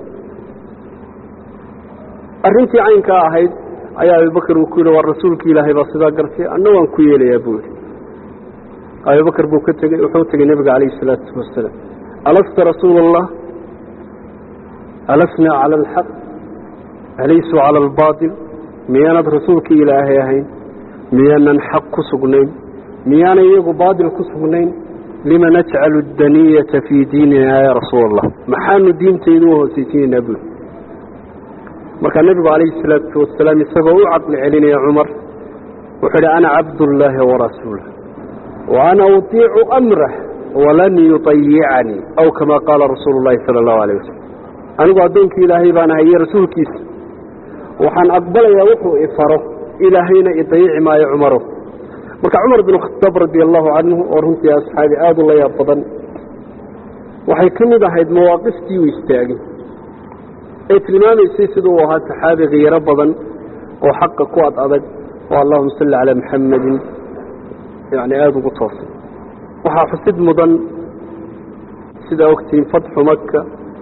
arrintii caynkaa ahayd ayaa abibakar uu ku yidhi waa rasuulki ilaahay baa sidaa gartay anna waan ku yeelayaa buu yidhi abibakar buu ka tegey wuxuu tegey nebiga calayhi salaatu wasalaam alasta rasuula allah alasnaa cala alxaq alaysuu cala albaatil miyaanad rasuulkii ilaahay ahayn miyaanan xaq ku sugnayn miyaanay iyagu baatil ku sugnayn lima najcalu daniyata fii diinina yaa rasuula allah maxaanu diintayda u hoosaysiinaynaa buuri markaa nebigu calayhi salaatu wasalaam isagoo u caqli celinaya cumar wuxuu idhi ana cabdullaahi warasuulah wa ana utiicu amrah walan yuطayicanii aw kama qaala rasuulu llahi sala allahu alayh wasalam anigu addoonkii ilaahay baan ahay iyo rasuulkiisa waxaan aqbalayaa wuxuu ifaro ilaahayna idayici maayo cumaro marka cumar bin khataab radi allahu canhu oo runtii asxaabi aada u la yaab badan waxay ka mid ahayd mawaaqiftii uu istaagay ee tilmaamaysay siduu u ahaa saxaabi khiyaro badan oo xaqa ku ad adag oo allahuma salli calaa maxamedin yani aada ugu toosay waxaa xusid mudan sidaa ogtihiin fatxu maka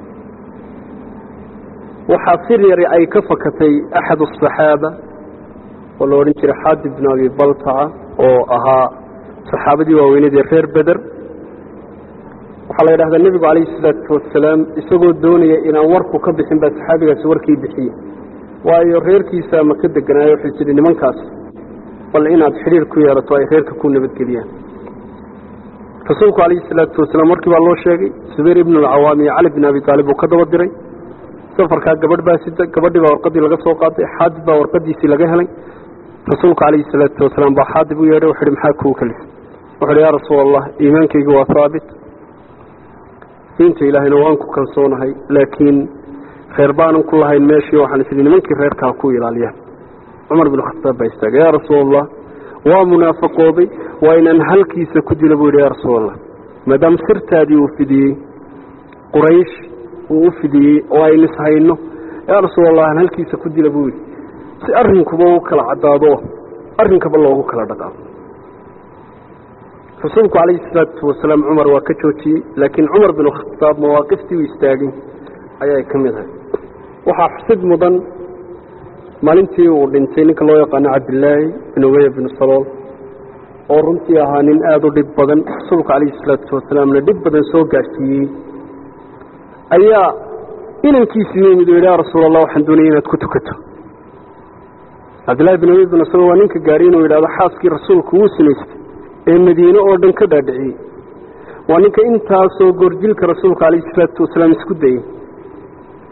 waxaa sir yari ay ka fakatay axad asaxaaba oo la odhan jiray xaadi bn abi baltaca oo ahaa saxaabadii waaweynadii reer beder waxaa la yidhahdaa nebigu calayhi salaatu wasalaam isagoo doonaya inaan warku ka bixin baa saxaabigaasi warkii bixiye waayo reerkiisa ma ka deganaayo wuxuu jiri nimankaas bal inaad xidhiir ku yeelato ay reerka ku nabadgeliyaan rasuulku calayhi salaatu wasalaam warkii baa loo sheegay subayr ibnu alcawaam iyo cali bin abi taalib uu ka daba diray safarkaa gabadh baa sida gabadhii baa warqadii laga soo qaaday xaadib baa warqadiisii laga helay rasuulku calayhi salaatu wasalaam baa xaadib u yeedhay wuxu uhi maxaa kuu kalisa wuxu uhi yaa rasuul allah iimaankaygu waa haabit diinta ilaahayna waan ku kalsoonahay laakiin reer baanan ku lahayn meeshii waxaan isidi nimankii reerkaa ku ilaaliyaan cumar bin khataab baa istaagay yaa rasuul allah waa munaafaqooday waa inaan halkiisa ku dilo buu yidhi yaa rasuul allah maadaama sirtaadii uu fidiyey quraysh uu u fidiyey oo aynu ishayno yaa rasuul allah aan halkiisa ku dila buu yidhi si arrinkuba u kala caddaado arrinkaba loogu kala dhaqaaqo rasuulku calayhi salaatu wasalaam cumar waa ka joojiyey laakiin cumar bin khataab mawaaqiftii uu istaagay ayay ka mid ahay waxaa xusid mudan maalintii uu dhintay ninka loo yaqaano cabdilaahi bin ubaya bin salool oo runtii ahaa nin aada u dhib badan rasuulku calayhi salaatu wasalaamna dhib badan soo gaadhsiiyey ayaa inankiisii yimid oo yidhi yaa rasuul allah waxaan doonaya inaad ku tukato cabdillahi bin ubay bin salool waa ninka gaadhay inuu yidhahdo xaaskii rasuulku wuu sinaystay ee madiine oo dhan ka dhaadhiciyey waa ninka intaasoo goorjilka rasuulka calayhi salaatu wasalaam isku dayey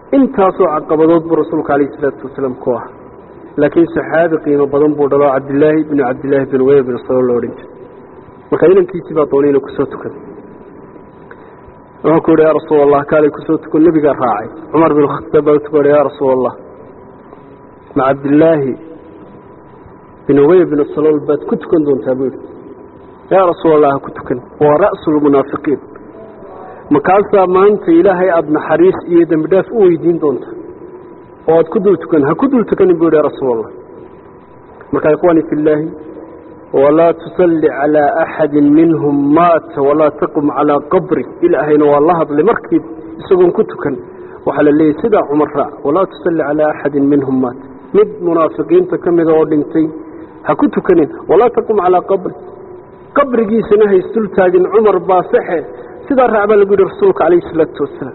intaasoo caqabadood buu rasuulku calayhi salaatu wasalaam ku ah laakiin saxaabi qiimo badan buu dhalo cabdillaahi binu cabdillaahi bin ubey bin salo lo odhan jiray marka inankiisii baa doonay inuu kusoo tukaday wuxuu ku yidhi yaa rasuul allah kaalay kusoo tuko nebigaa raacay cumar bin khataab baa utuka yaa rasuul allah ma cabdillaahi bin ubey bin salool baad ku tukan doontaa buu yidhi yaa rasuul allah ha ku tukan waa ra'su lmunaafiqiin makaasaa maanta ilaahay aada naxariis iyo dembi dhaaf u weydiin doonta oo aad ku dul tukan ha ku dul tukanin buu yidhi rasuul allah marka ikhwaani fi illaahi walaa tusalli calaa axadin minhum maata walaa taqum calaa qabri ilaahayna waa la hadlay markii isagoon ku tukan waxaa la leeyahy sidaa cumar raac walaa tusalli calaa axadin minhum maata mid munaafiqiinta ka mida oo dhintay ha ku tukanin walaa taqum calaa qabri qabrigiisana haysdul taagin cumar baa saxe sidaa raac baa lagu yidhi rasuulka calayhi isalaatu wasalaam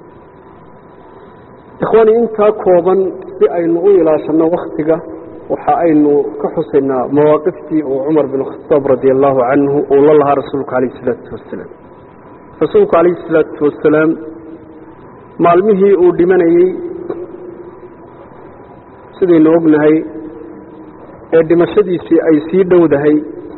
ikhwaani intaa kooban si aynu u ilaashanno waktiga waxa aynu ka xusaynaa mawaaqiftii uu cumar bin khataab radi allahu canhu uu la lahaa rasuulku calayhi isalaatu wasalaam rasuulku calayhi isalaatu wasalaam maalmihii uu dhimanayey sidaynu ognahay ee dhimashadiisii ay sii dhowdahay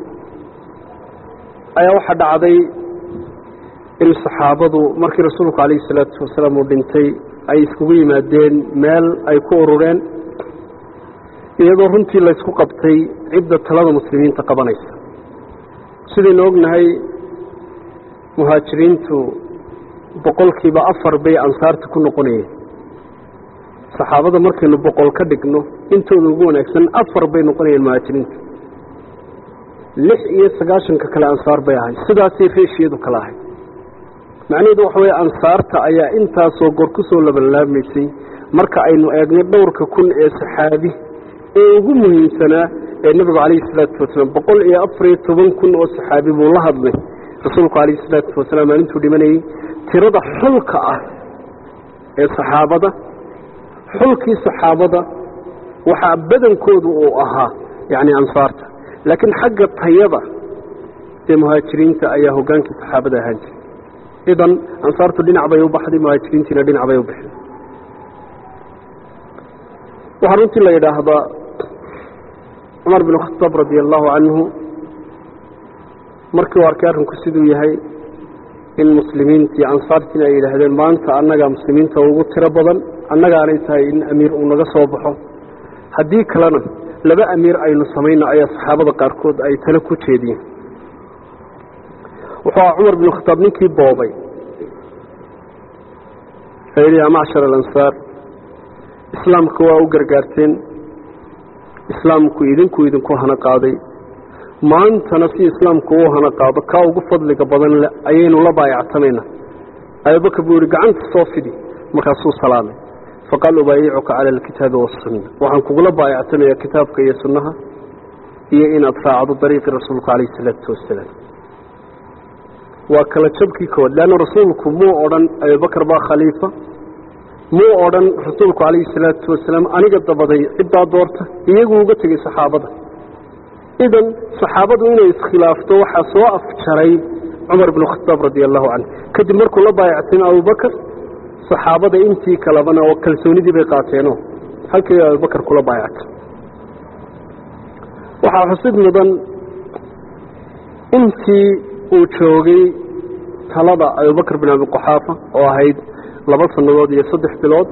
ayaa waxaa dhacday in saxaabadu markii rasuulku calayhi salaatu wasalaam uu dhintay ay iskugu yimaadeen meel ay ku urureen iyadoo runtii laysku qabtay cidda talada muslimiinta qabanaysa sidaynu ognahay muhaajiriintu boqolkiiba afar bay ansaarta ku noqonayeen saxaabada markaynu boqol ka dhigno intooda ugu wanaagsan afar bay noqonayeen muhaajiriinta lix iyo sagaashanka kale ansaar bay ahay sidaasay reeshiyadu kala ahay macnaheedu waxa weeye ansaarta ayaa intaasoo goor ku soo labanlaabmaysay marka aynu eegnay dhowrka kun ee saxaabi ee ugu muhiimsanaa ee nebigu calayhi salaatu wasalaam boqol iyo afar iyo toban kun oo saxaabi buu la hadlay rasuulku calayhi salaatu wasalaam maalintuu dhimanayey tirada xulka ah ee saxaabada xulkii saxaabada waxaa badankoodu uu ahaa yacni ansaarta laakiin xagga tayada dee muhaajiriinta ayaa hoggaankii saxaabada ahaan jiray idan ansaartu dhinac bay u baxday muhaajiriintiina dhinac bay u baxday waxaa runtii la yidhaahdaa cumar bin khataab radi allahu canhu markii uu arkay arrinku siduu yahay in muslimiintii ansaartiina ay yidhaahdeen maanta annagaa muslimiinta ugu tiro badan annagaanay tahay in amiir uu naga soo baxo haddii kalena laba amiir aynu samayno ayaa saxaabada qaarkood ay tale ku jeediyeen wuxuu aha cumar bin khataab ninkii boobay ayidhi yaa macshar alansaar islaamka waa u gargaarteen islaamku idinku idinku hana qaaday maantana si islaamku uu hana qaado kaa ugu fadliga badan le ayaynu la baayactamaynaa abubakar buu yihi gacanta soo fidi markaasuu salaamay faqaal ubaayicuka cala alkitaabi wasunna waxaan kugula baayactamayaa kitaabka iyo sunnaha iyo inaad raacdo dariiqii rasuulku calayhi isalaatu wasalaam waa kala jabkii kood leanna rasuulku muu odhan abubakar baa khaliifa muu odhan rasuulku calayhi salaatu wasalaam aniga dabaday ciddaa doorta iyaguu uga tegey saxaabada idan saxaabadu inay iskhilaafto waxaa soo afjaray cumar binu khataab radi allahu canhu kadib markuu la baayactay abubakar saxaabada intii kalebana oo kalsoonidii bay qaateenoo halkii abubakar kula baayactay waxaa xusid mudan intii uu joogay talada abubakar bin abi quxaafa oo ahayd laba sannadood iyo saddex bilood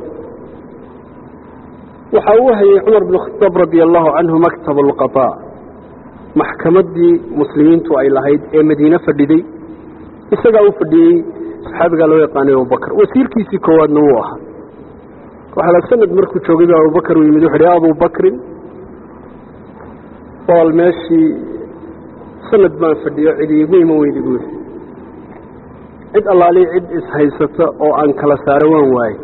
waxa uu hayay cumar bin khataab radi allahu canhu maktab alqadaa maxkamaddii muslimiintu ay lahayd ee madiine fadhiday isagaa u fadhiyey saxaabigaa loo yaqaanay abubakar wasiirkiisii koowaadna wuu ahaa waxaa la sanad markuu joogay ba abubakar uu yimid wuxu uhi abubakrin ool meeshii sanad baan fadhiyo cidi igu iman weydi buu yidhi cid allaali cid ishaysata oo aan kala saaro waan waaye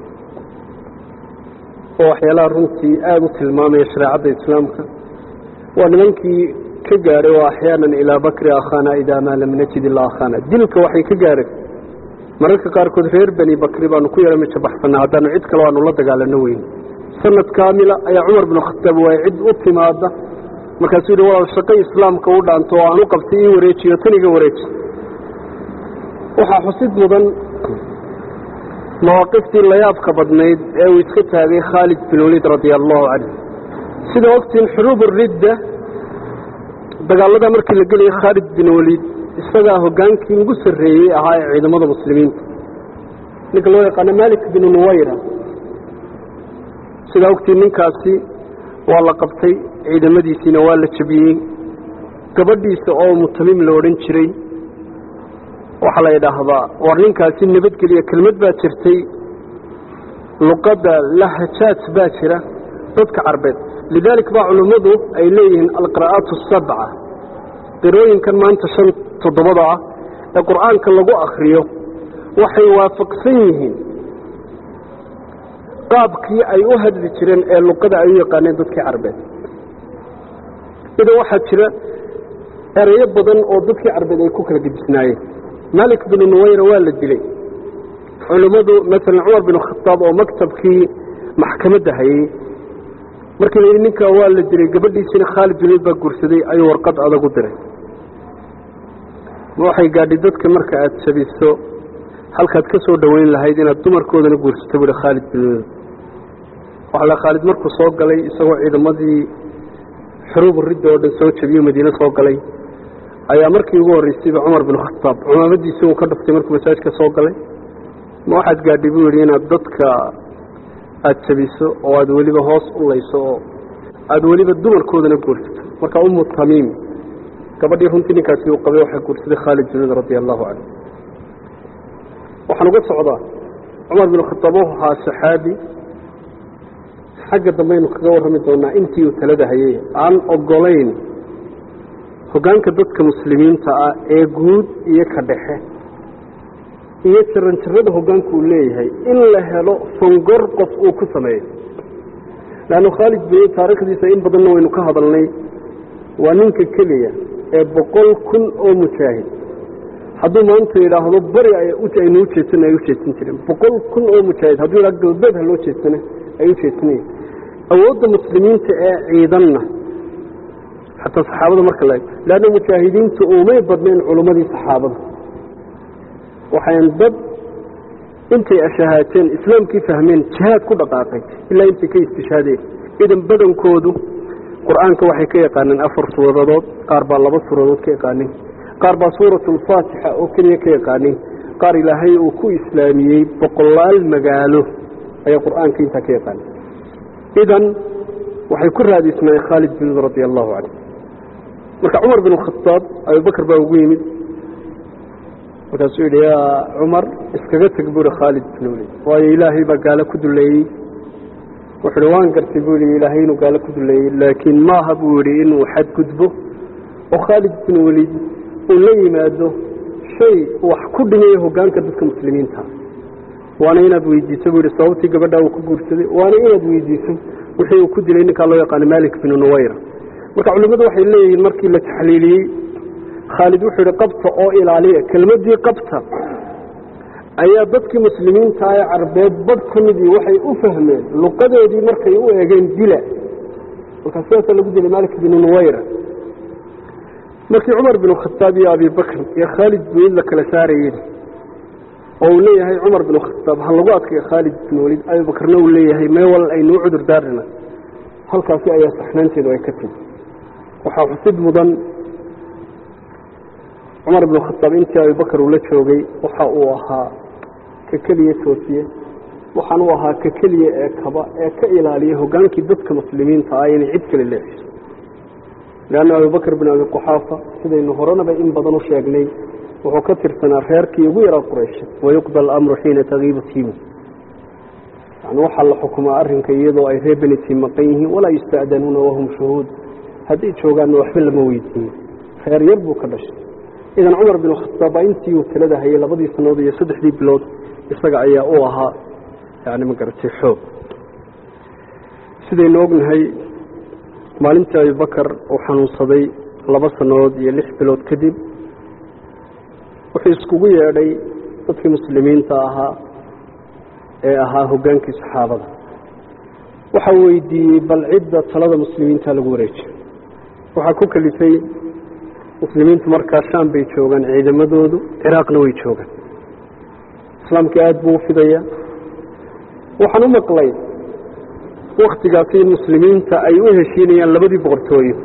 oo waxyaalaha runtii aada u tilmaamaya shareecadda islaamka waa nimankii ka gaadhay oo axyaanan ilaa bakri akhana idaa maa lam najid ilaa akhana dilka waxay ka gaadheen mararka qaarkood reer beni bakri baanu ku yara mijabaxsanaa haddaanu cid kale aanu la dagaalano weyn sanad kaamila ayaa cumar binu khataab waay cid u timaada markaasuu yidhi walaal shaqo islaamka u dhaanto oo aan u qabtay ii wareejiyo tan iga wareeji waxaa xusid mudan mawaaqiftii layaabka badnayd ee uu iska taagay khaalid bin waliid radia allahu canhu sida ogtiin xuruub ridda dagaalada markii la gelayay khaalid bin waliid isagaa hogaankii ugu sarreeyey ahaa ee ciidamada muslimiinta ninka loo yaqaano malik bin nuwayra sidaa ogtiin ninkaasi waa la qabtay ciidamadiisiina waa la jabiyey gabadhiisa oo mutamim la odhan jiray waxaa la yidhaahdaa war ninkaasi nabadgeliya kelmad baa jirtay luqadda lahajaaj baa jira dadka carbeed lidaalik baa culummadu ay leeyihiin alqira'aat asabca qirooyinkan maanta shan toddobada ah ee qur'aanka lagu akriyo waxay waafaqsan yihiin qaabkii ay u hadli jireen ee luqada ay u yaqaaneen dadkii carbeed idan waxaa jira ereyo badan oo dadkii carbeed ay ku kala gedisnaayeen malik binu nuwayra waa la dilay culummadu maalan cumar bin khataab oo maktabkii maxkamadda hayey markii la yidhi ninkaa waa la dilay gabadhiisina khaalid bin baa guursaday ayuu warqad adag u diray ma waxay gaadhay dadka marka aada jabiso halkaad ka soo dhoweyn lahayd inaad dumarkoodana guursato buuhi khaalid bin waxa la khaalid markuu soo galay isagoo ciidamadii xuruub ridda oo dhan soo jabiyo madiine soo galay ayaa markii ugu horreysayba cumar bin khataab cumaamadiisii uu ka dhuftay markuu masaajka soo galay ma waxaad gaadhay buu yidhi inaad dadka aada jabiso oo aada weliba hoos u layso oo aada weliba dumarkoodana guursato marka umu tamiim gabadhii runtii ninkaasi uu qabay waxaa guursaday khaalid bin radia allahu canhu waxaan uga socdaa cumar bin khataab wuxuu ahaa saxaabi xagga dambaynu kaga warrami doonaa intii uu talada hayay aan ogolayn hoggaanka dadka muslimiinta ah ee guud iyo ka dhexe iyo jaranjarada hoggaanka uu leeyahay in la helo fangor qof uu ku sameeyo leannu khaalid bin taariikhdiisa in badanna waynu ka hadalnay waa ninka keliya ee boqol kun oo mujaahid hadduu maanta yidhaahdo bari aynu u jeedsana ay u jeedsan jireen boqol kun oo mujaahid hadduu yidhahdo galbeed ha loo jeedsana ay u jeedsanayeen awoodda muslimiinta ee ciidanna xataa saxaabada marka la ego leanna mujaahidiintu umay badnayn culummadii saxaabada waxayn dad intay ashahaateen islaamkii fahmeen jihaad ku dhaqaaqay ilaa intay ka istishhaadeen idan badankoodu qur-aanka waxay ka yaqaaneen afar suuradood qaar baa laba suuradood ka yaqaanin qaar baa suurat alfaatixa oo keliya ka yaqaanin qaar ilaahay uu ku islaamiyey boqolaal magaalo ayaa qur-aanka intaa ka yaqaanin idan waxay ku raadisnaayeen khaalid bin radia allahu canhu marka cumar bin khataab abubakar baa ugu yimid markaasuu yidhi yaa cumar iskaga teg buuhi khaalid bin walid waayo ilaahay baa gaalo ku duleeyey wuxuu hi waan gartay buu yihi ilaahay inuu gaalo ku duleeyey laakiin maaha buu yidhi inuu xadgudbo oo khaalid bin walid uu la yimaado shay wax ku dhimayo hoggaanka dadka muslimiinta waana inaad weydiiso buu yihi sababtii gabadhaa uu ku guursaday waana inaad weydiiso wixii uu ku dilay ninkaa loo yaqaano malik binu nuwayra marka culimmadu waxay leeyihiin markii la taxliiliyey khaalid wuxuu yihi qabta oo ilaaliya kelmaddii qabta ayaa dadkii muslimiinta ee carbeed badh ka midii waxay u fahmeen luqadeedii markay u eegeen dila markaa sidaasaa lagu dilay malik binu nuwayra markii cumar binu khataab iyo abibakr iyo khaalid bin walid la kala saarayeen oo uu leeyahay cumar binu khataab ha lagu adkayo khaalid bin walid abibakrna uu leeyahay mee wal aynuu cudur daarina halkaasi ayaa saxnaanteedu ay ka timi waxaa xusid mudan cumar binu khataab intii abibakar uu la joogay waxa uu ahaa ka keliya toosiye waxaan uu ahaa ka keliya ee kaba ee ka ilaaliya hogaankii dadka muslimiinta ah inay cid kale leexiso leanna abubakr bin abi quxaafa sidaynu horanaba in badan u sheegnay wuxuu ka tirsanaa reerkii ugu yaraa quraysha wayuqda alamru xiina tagiibu tiimu yani waxaa la xukumaa arrinka iyadoo ay reer benitii maqan yihiin walaa yusta'danuuna wahum shuhuud hadday joogaanna waxba lama weydiiyo reer yar buu ka dhashay idan cumar bin khataab baa intii uu talada hayay labadii sannadood iyo saddexdii bilood isaga ayaa u ahaa yani ma garatay xoog sidaynu ognahay maalintii abibakar uu xanuunsaday laba sannadood iyo lix bilood kadib wuxuu iskugu yeedhay dadkii muslimiinta ahaa ee ahaa hoggaankii saxaabada waxaa weydiiyey bal cidda talada muslimiinta lagu wareejiyo waxaa ku kalifay muslimiintu markaa shaam bay joogaan ciidamadoodu ciraaqna way joogaan islaamkii aada buu u fidaya waxaan u maqlay waktigaasi in muslimiinta ay u heshiinayaan labadii boqortooyo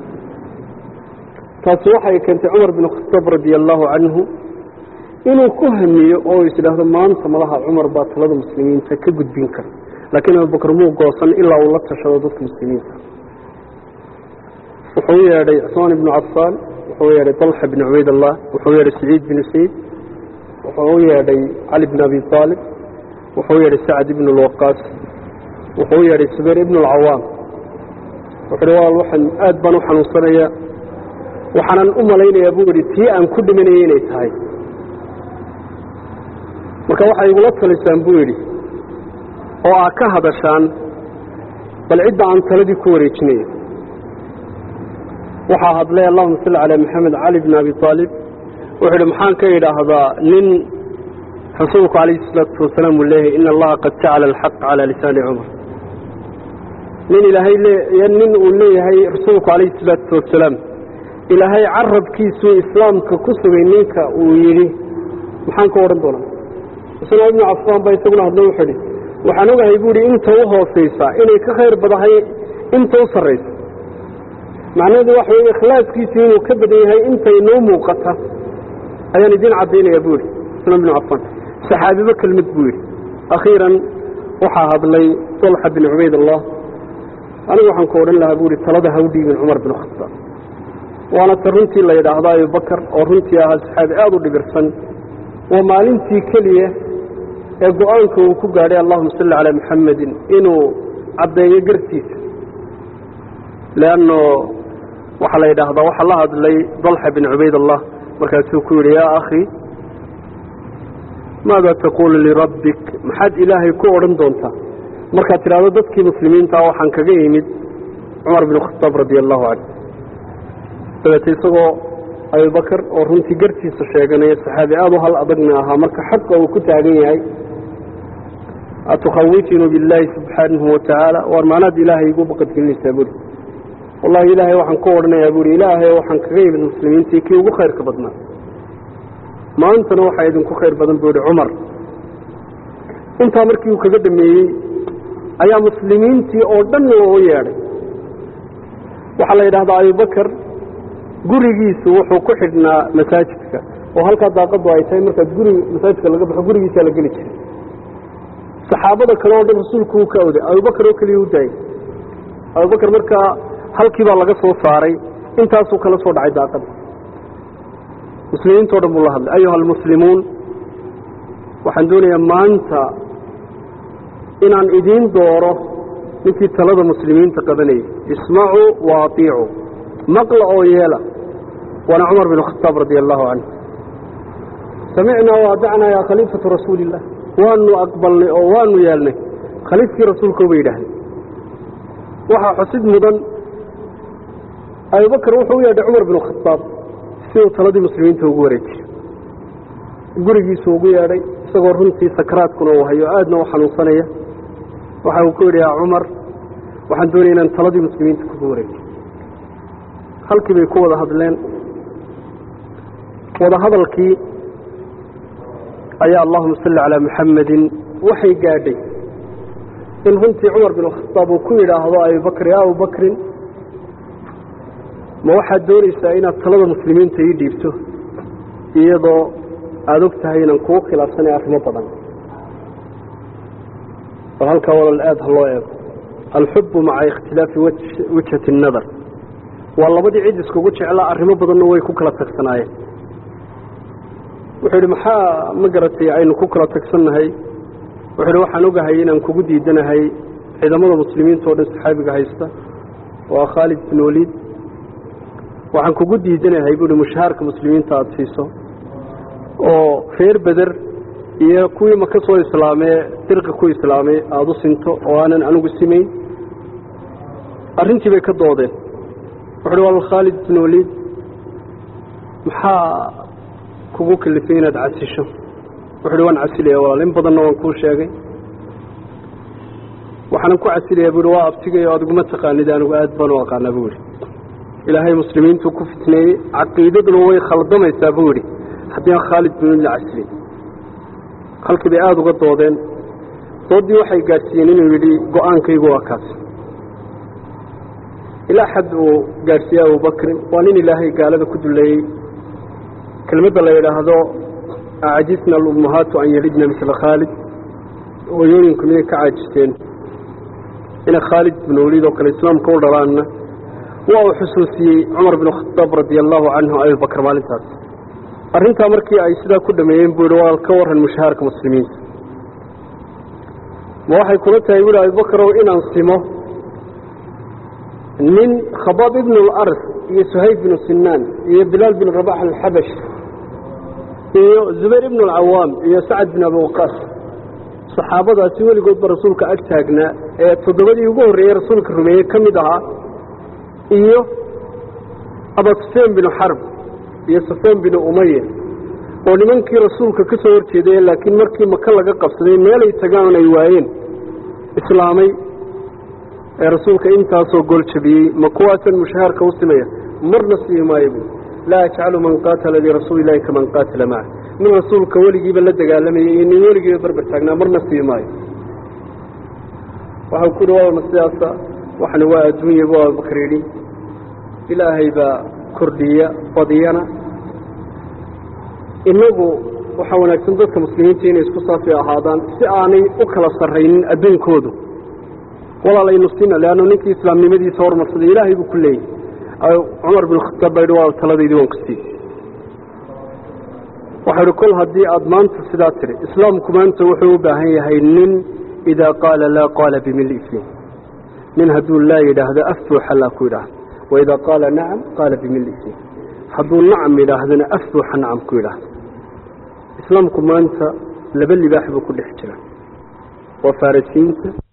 taasi waxay keentay cumar bin khataab radia allahu canhu inuu ku hamiyo oo is idhaahdo maanta malaha cumar baa talada muslimiinta ka gudbin kara laakiin abubakar muu goosan ilaa uu la tashado dadka muslimiinta wuxuu u yeedhay cusmaan ibnu cafaan wuxuu u yeedhay dalxa bn cubayd allah wuxuu u yeedhay saciid binu sayd wuxuu u yeedhay cali bn abi aalib wuxuu u yeedhay sacad ibn lwaqaas wuxuu u yeedhay subayr ibn alcawaam wuxuu hi walaal waxaan aad baan u xanuunsanayaa waxaanan u malaynayaa buu yidhi tii aan ku dhimanayay inay tahay marka waxay igula talisaan buu yidhi oo aa ka hadashaan bal cidda aan taladii ku wareejinayo waxaa hadlay allahuma salli calaa maxamed cali bn abi aalib wuxuu yidhi maxaan ka idhaahdaa nin rasuulku calayhi salaatu wasalaam uu leeyahay ina allaha qad jacala alxaq calaa lisaani cumar nin ilaahay nin uu leeyahay rasuulku calayhi salaatu wasalaam ilaahay carabkiisuu islaamka ku sugay ninka uu yidhi maxaan ka odhan doonaa cusmaan ibnu cafaan baa isaguna hadlo wuxuu idhi waxaan ogahay buu ihi inta u hoosaysa inay ka khayr badahay inta u sarraysa macnaheedu waxa weeye ikhlaaskiisii inuu ka badan yahay inta inoo muuqata ayaan idiin caddaynaya buu yidhi cusmaan ibnu cafaan saxaabibo kelmad buu yidhi akhiiran waxaa hadlay dalxa bin cubayd allah anigu waxaan ku odhan lahaa buu ihi talada ha u dhiibin cumar bin khataab waana ta runtii la yidhaahdo abubakar oo runtii ahaa saxaabi aada u dhibirsan waa maalintii keliya ee go-aanka uu ku gaadhay allahuma salli calaa maxamedin inuu caddeeyo gartiisa leanno waxaa la yidhaahdaa waxaa la hadlay dalxa bin cubayd allah markaasuu ku yidhi yaa akhi maada taquulu lirabbik maxaad ilaahay ku odhan doontaa markaad tidhahdo dadkii muslimiinta waxaan kaga yimid cumar bin khataab radia allahu canhu dabeete isagoo abubakar oo runtii gartiisa sheeganaya saxaabi aada u hal adagna ahaa marka xaqa uu ku taagan yahay atukhawijinu billaahi subxaanahu watacaala waar maanaad ilaahay igu baqadgelinaysaa buuri wallahi ilaahay waxaan ku odhanayaa buuri ilaahay waxaan kaga yimid muslimiintii kii ugu khayrka badnaa maantana waxaa idinku khayr badan buu ihi cumar intaa markii uu kaga dhameeyey ayaa muslimiintii oo dhan loogu yeedhay waxaa la yidhahdaa abubakar gurigiisu wuxuu ku xidhnaa masaajidka oo halkaa daaqadu ay tahay markaad guriga masaajidka laga baxo gurigiisaa la geli jiray saxaabada kale oo dhan rasuulku uu ka awday abubakar oo keliya u daayay abubakar markaa halkii baa laga soo saaray intaasuu kala soo dhacay daaqada muslimiintao dhan buu la hadlay ayuha almuslimuun waxaan doonayaa maanta inaan idiin dooro ninkii talada muslimiinta qabanayay ismacuu wa atiicuu maqla oo yeela waana cumar bin khataab radia allahu canhu samicnaa waadacnaa yaa khaliifatu rasuuli illah waanu aqbalnay oo waanu yeelnay khaliifkii rasuulkoo bay yidhaahdeen waxaa xusid mudan abubakar wuxuu u yeedhay cumar bin khataab si uu taladii muslimiinta ugu wareejiyo gurigiisu ugu yeedhay isagoo runtii sakaraadkuna uu hayo aadna u xanuunsanaya waxa uu ku yidhi yaa cumar waxaan doonaya inaan taladii muslimiinta kugu wareejiyo halkii bay ku wada hadleen wada hadalkii ayaa allahuma salli calaa maxamedin waxay gaadhay in runtii cumar bin khataab uu ku yidhaahdo abubakr ya abubakrin ma waxaad doonaysaa inaad talada muslimiinta ii dhiibto iyadoo aada og tahay inaan kugu khilaafsanay arrimo badan bal halkaa walal aada ha loo eego alxubu maca ikhtilaafi wijhati الnadar waa labadii cid iskugu jeclaa arrimo badanna way ku kala tagsanaayeen wuxuu yidhi maxaa ma garatay aynu ku kala tagsannahay wuxuu yidhi waxaan ogahay inaan kugu diidanahay ciidamada muslimiinta oo dhan saxaabiga haysta waa khaalid bin waliid waxaan kugu diidanahay buuhi mushahaarka muslimiinta aada siiso oo reer beder iyo kuwii maka soo islaamee dirqi ku islaamay aada u sinto oo aanan anigu simayn arrintii bay ka doodeen wuxuuhi wal khaalid bin waliid maxaa kugu kalifay inaad casisho wuxuuhi waan casilaya walaal in badanna waan kuu sheegay waxaanan ku casilaya buuhi waa abtigayo adiguma taqaanid anigu aad baan u aqaanaa buu yidhi ilaahay muslimiintuu ku fitneeyey caqiidaduna way khaldamaysaa buu yidhi haddii aan khaalid bin waliid la casilay halkii bay aada uga doodeen doodii waxay gaadhsiiyeen inuu yidhi go-aankaygu waa kaas ilaa xad uu gaadhsiiyey abubakrin waa nin ilaahay gaalada ku duleeyey kelmadda la yidhaahdo acajisna alummahaatu an yalidna misla khaalid hooyooyinku miyay ka caajisteen inay khaalid binu waliid oo kale islaamka u dhalaanna waa uu xusuusiyey cumar binu khataab radia allahu canhu abibakr maalintaas arrintaa markii ay sidaa ku dhameeyeen buu yihi waa ka warran mushahaarka muslimiinta ma waxay kula tahay buuhi abibakrow inaan simo nin khabaab ibn alars iyo suhayb binu sinaan iyo bilaal bin rabax alxabash iyo zubayr ibn alcawaam iyo sacad bin abi waqaas saxaabadaasi weligoodba rasuulka ag taagnaa ee toddobadii ugu horreeyey rasuulka rumeeyey ka mid ahaa iyo aba sufyaan binu xarb iyo sufyaan binu umaya oo nimankii rasuulka ka soo horjeeday laakiin markii maka laga qabsaday meelay tagaan ay waayeen islaamay ee rasuulka intaasoo gool jabiyey ma kuwaasan mushahaarka u simaya marna sii maayo buui laa ajcalu man qaatala lirasuuli illahi kaman qaatala maca nin rasuulka weligiiba la dagaalamayay iyo nin weligiiba barbar taagnaa marna sii maayo waxau ku yihi waana sidaasa waxana waa adduunya bu abubakar yidhi ilaahay baa kordhiya badiyana innagu waxaa wanaagsan dadka muslimiinta inay isku saafi ahaadaan si aanay u kala sarraynin adduunkoodu walaalaynu sina leanna ninkii islaamnimadiisa hormarsaday ilaahay buu ku leeyahy cumar bin khataab baa yidhi waa taladaydii waan ku siiyey waxau idhi kol haddii aada maanta sidaa tidhi islaamku maanta wuxuu u baahan yahay nin idaa qaala laa qaala bimili fiin nin hadduu laa yidhaahdo af buuxa laa ku yidhaahdo waidaa qaala nacam qaala bimili fiin hadduu nacam yidhaahdana af buuxa nacam ku yidhaahdo islaamku maanta laba libaax buu ku dhex jira waa farisiinta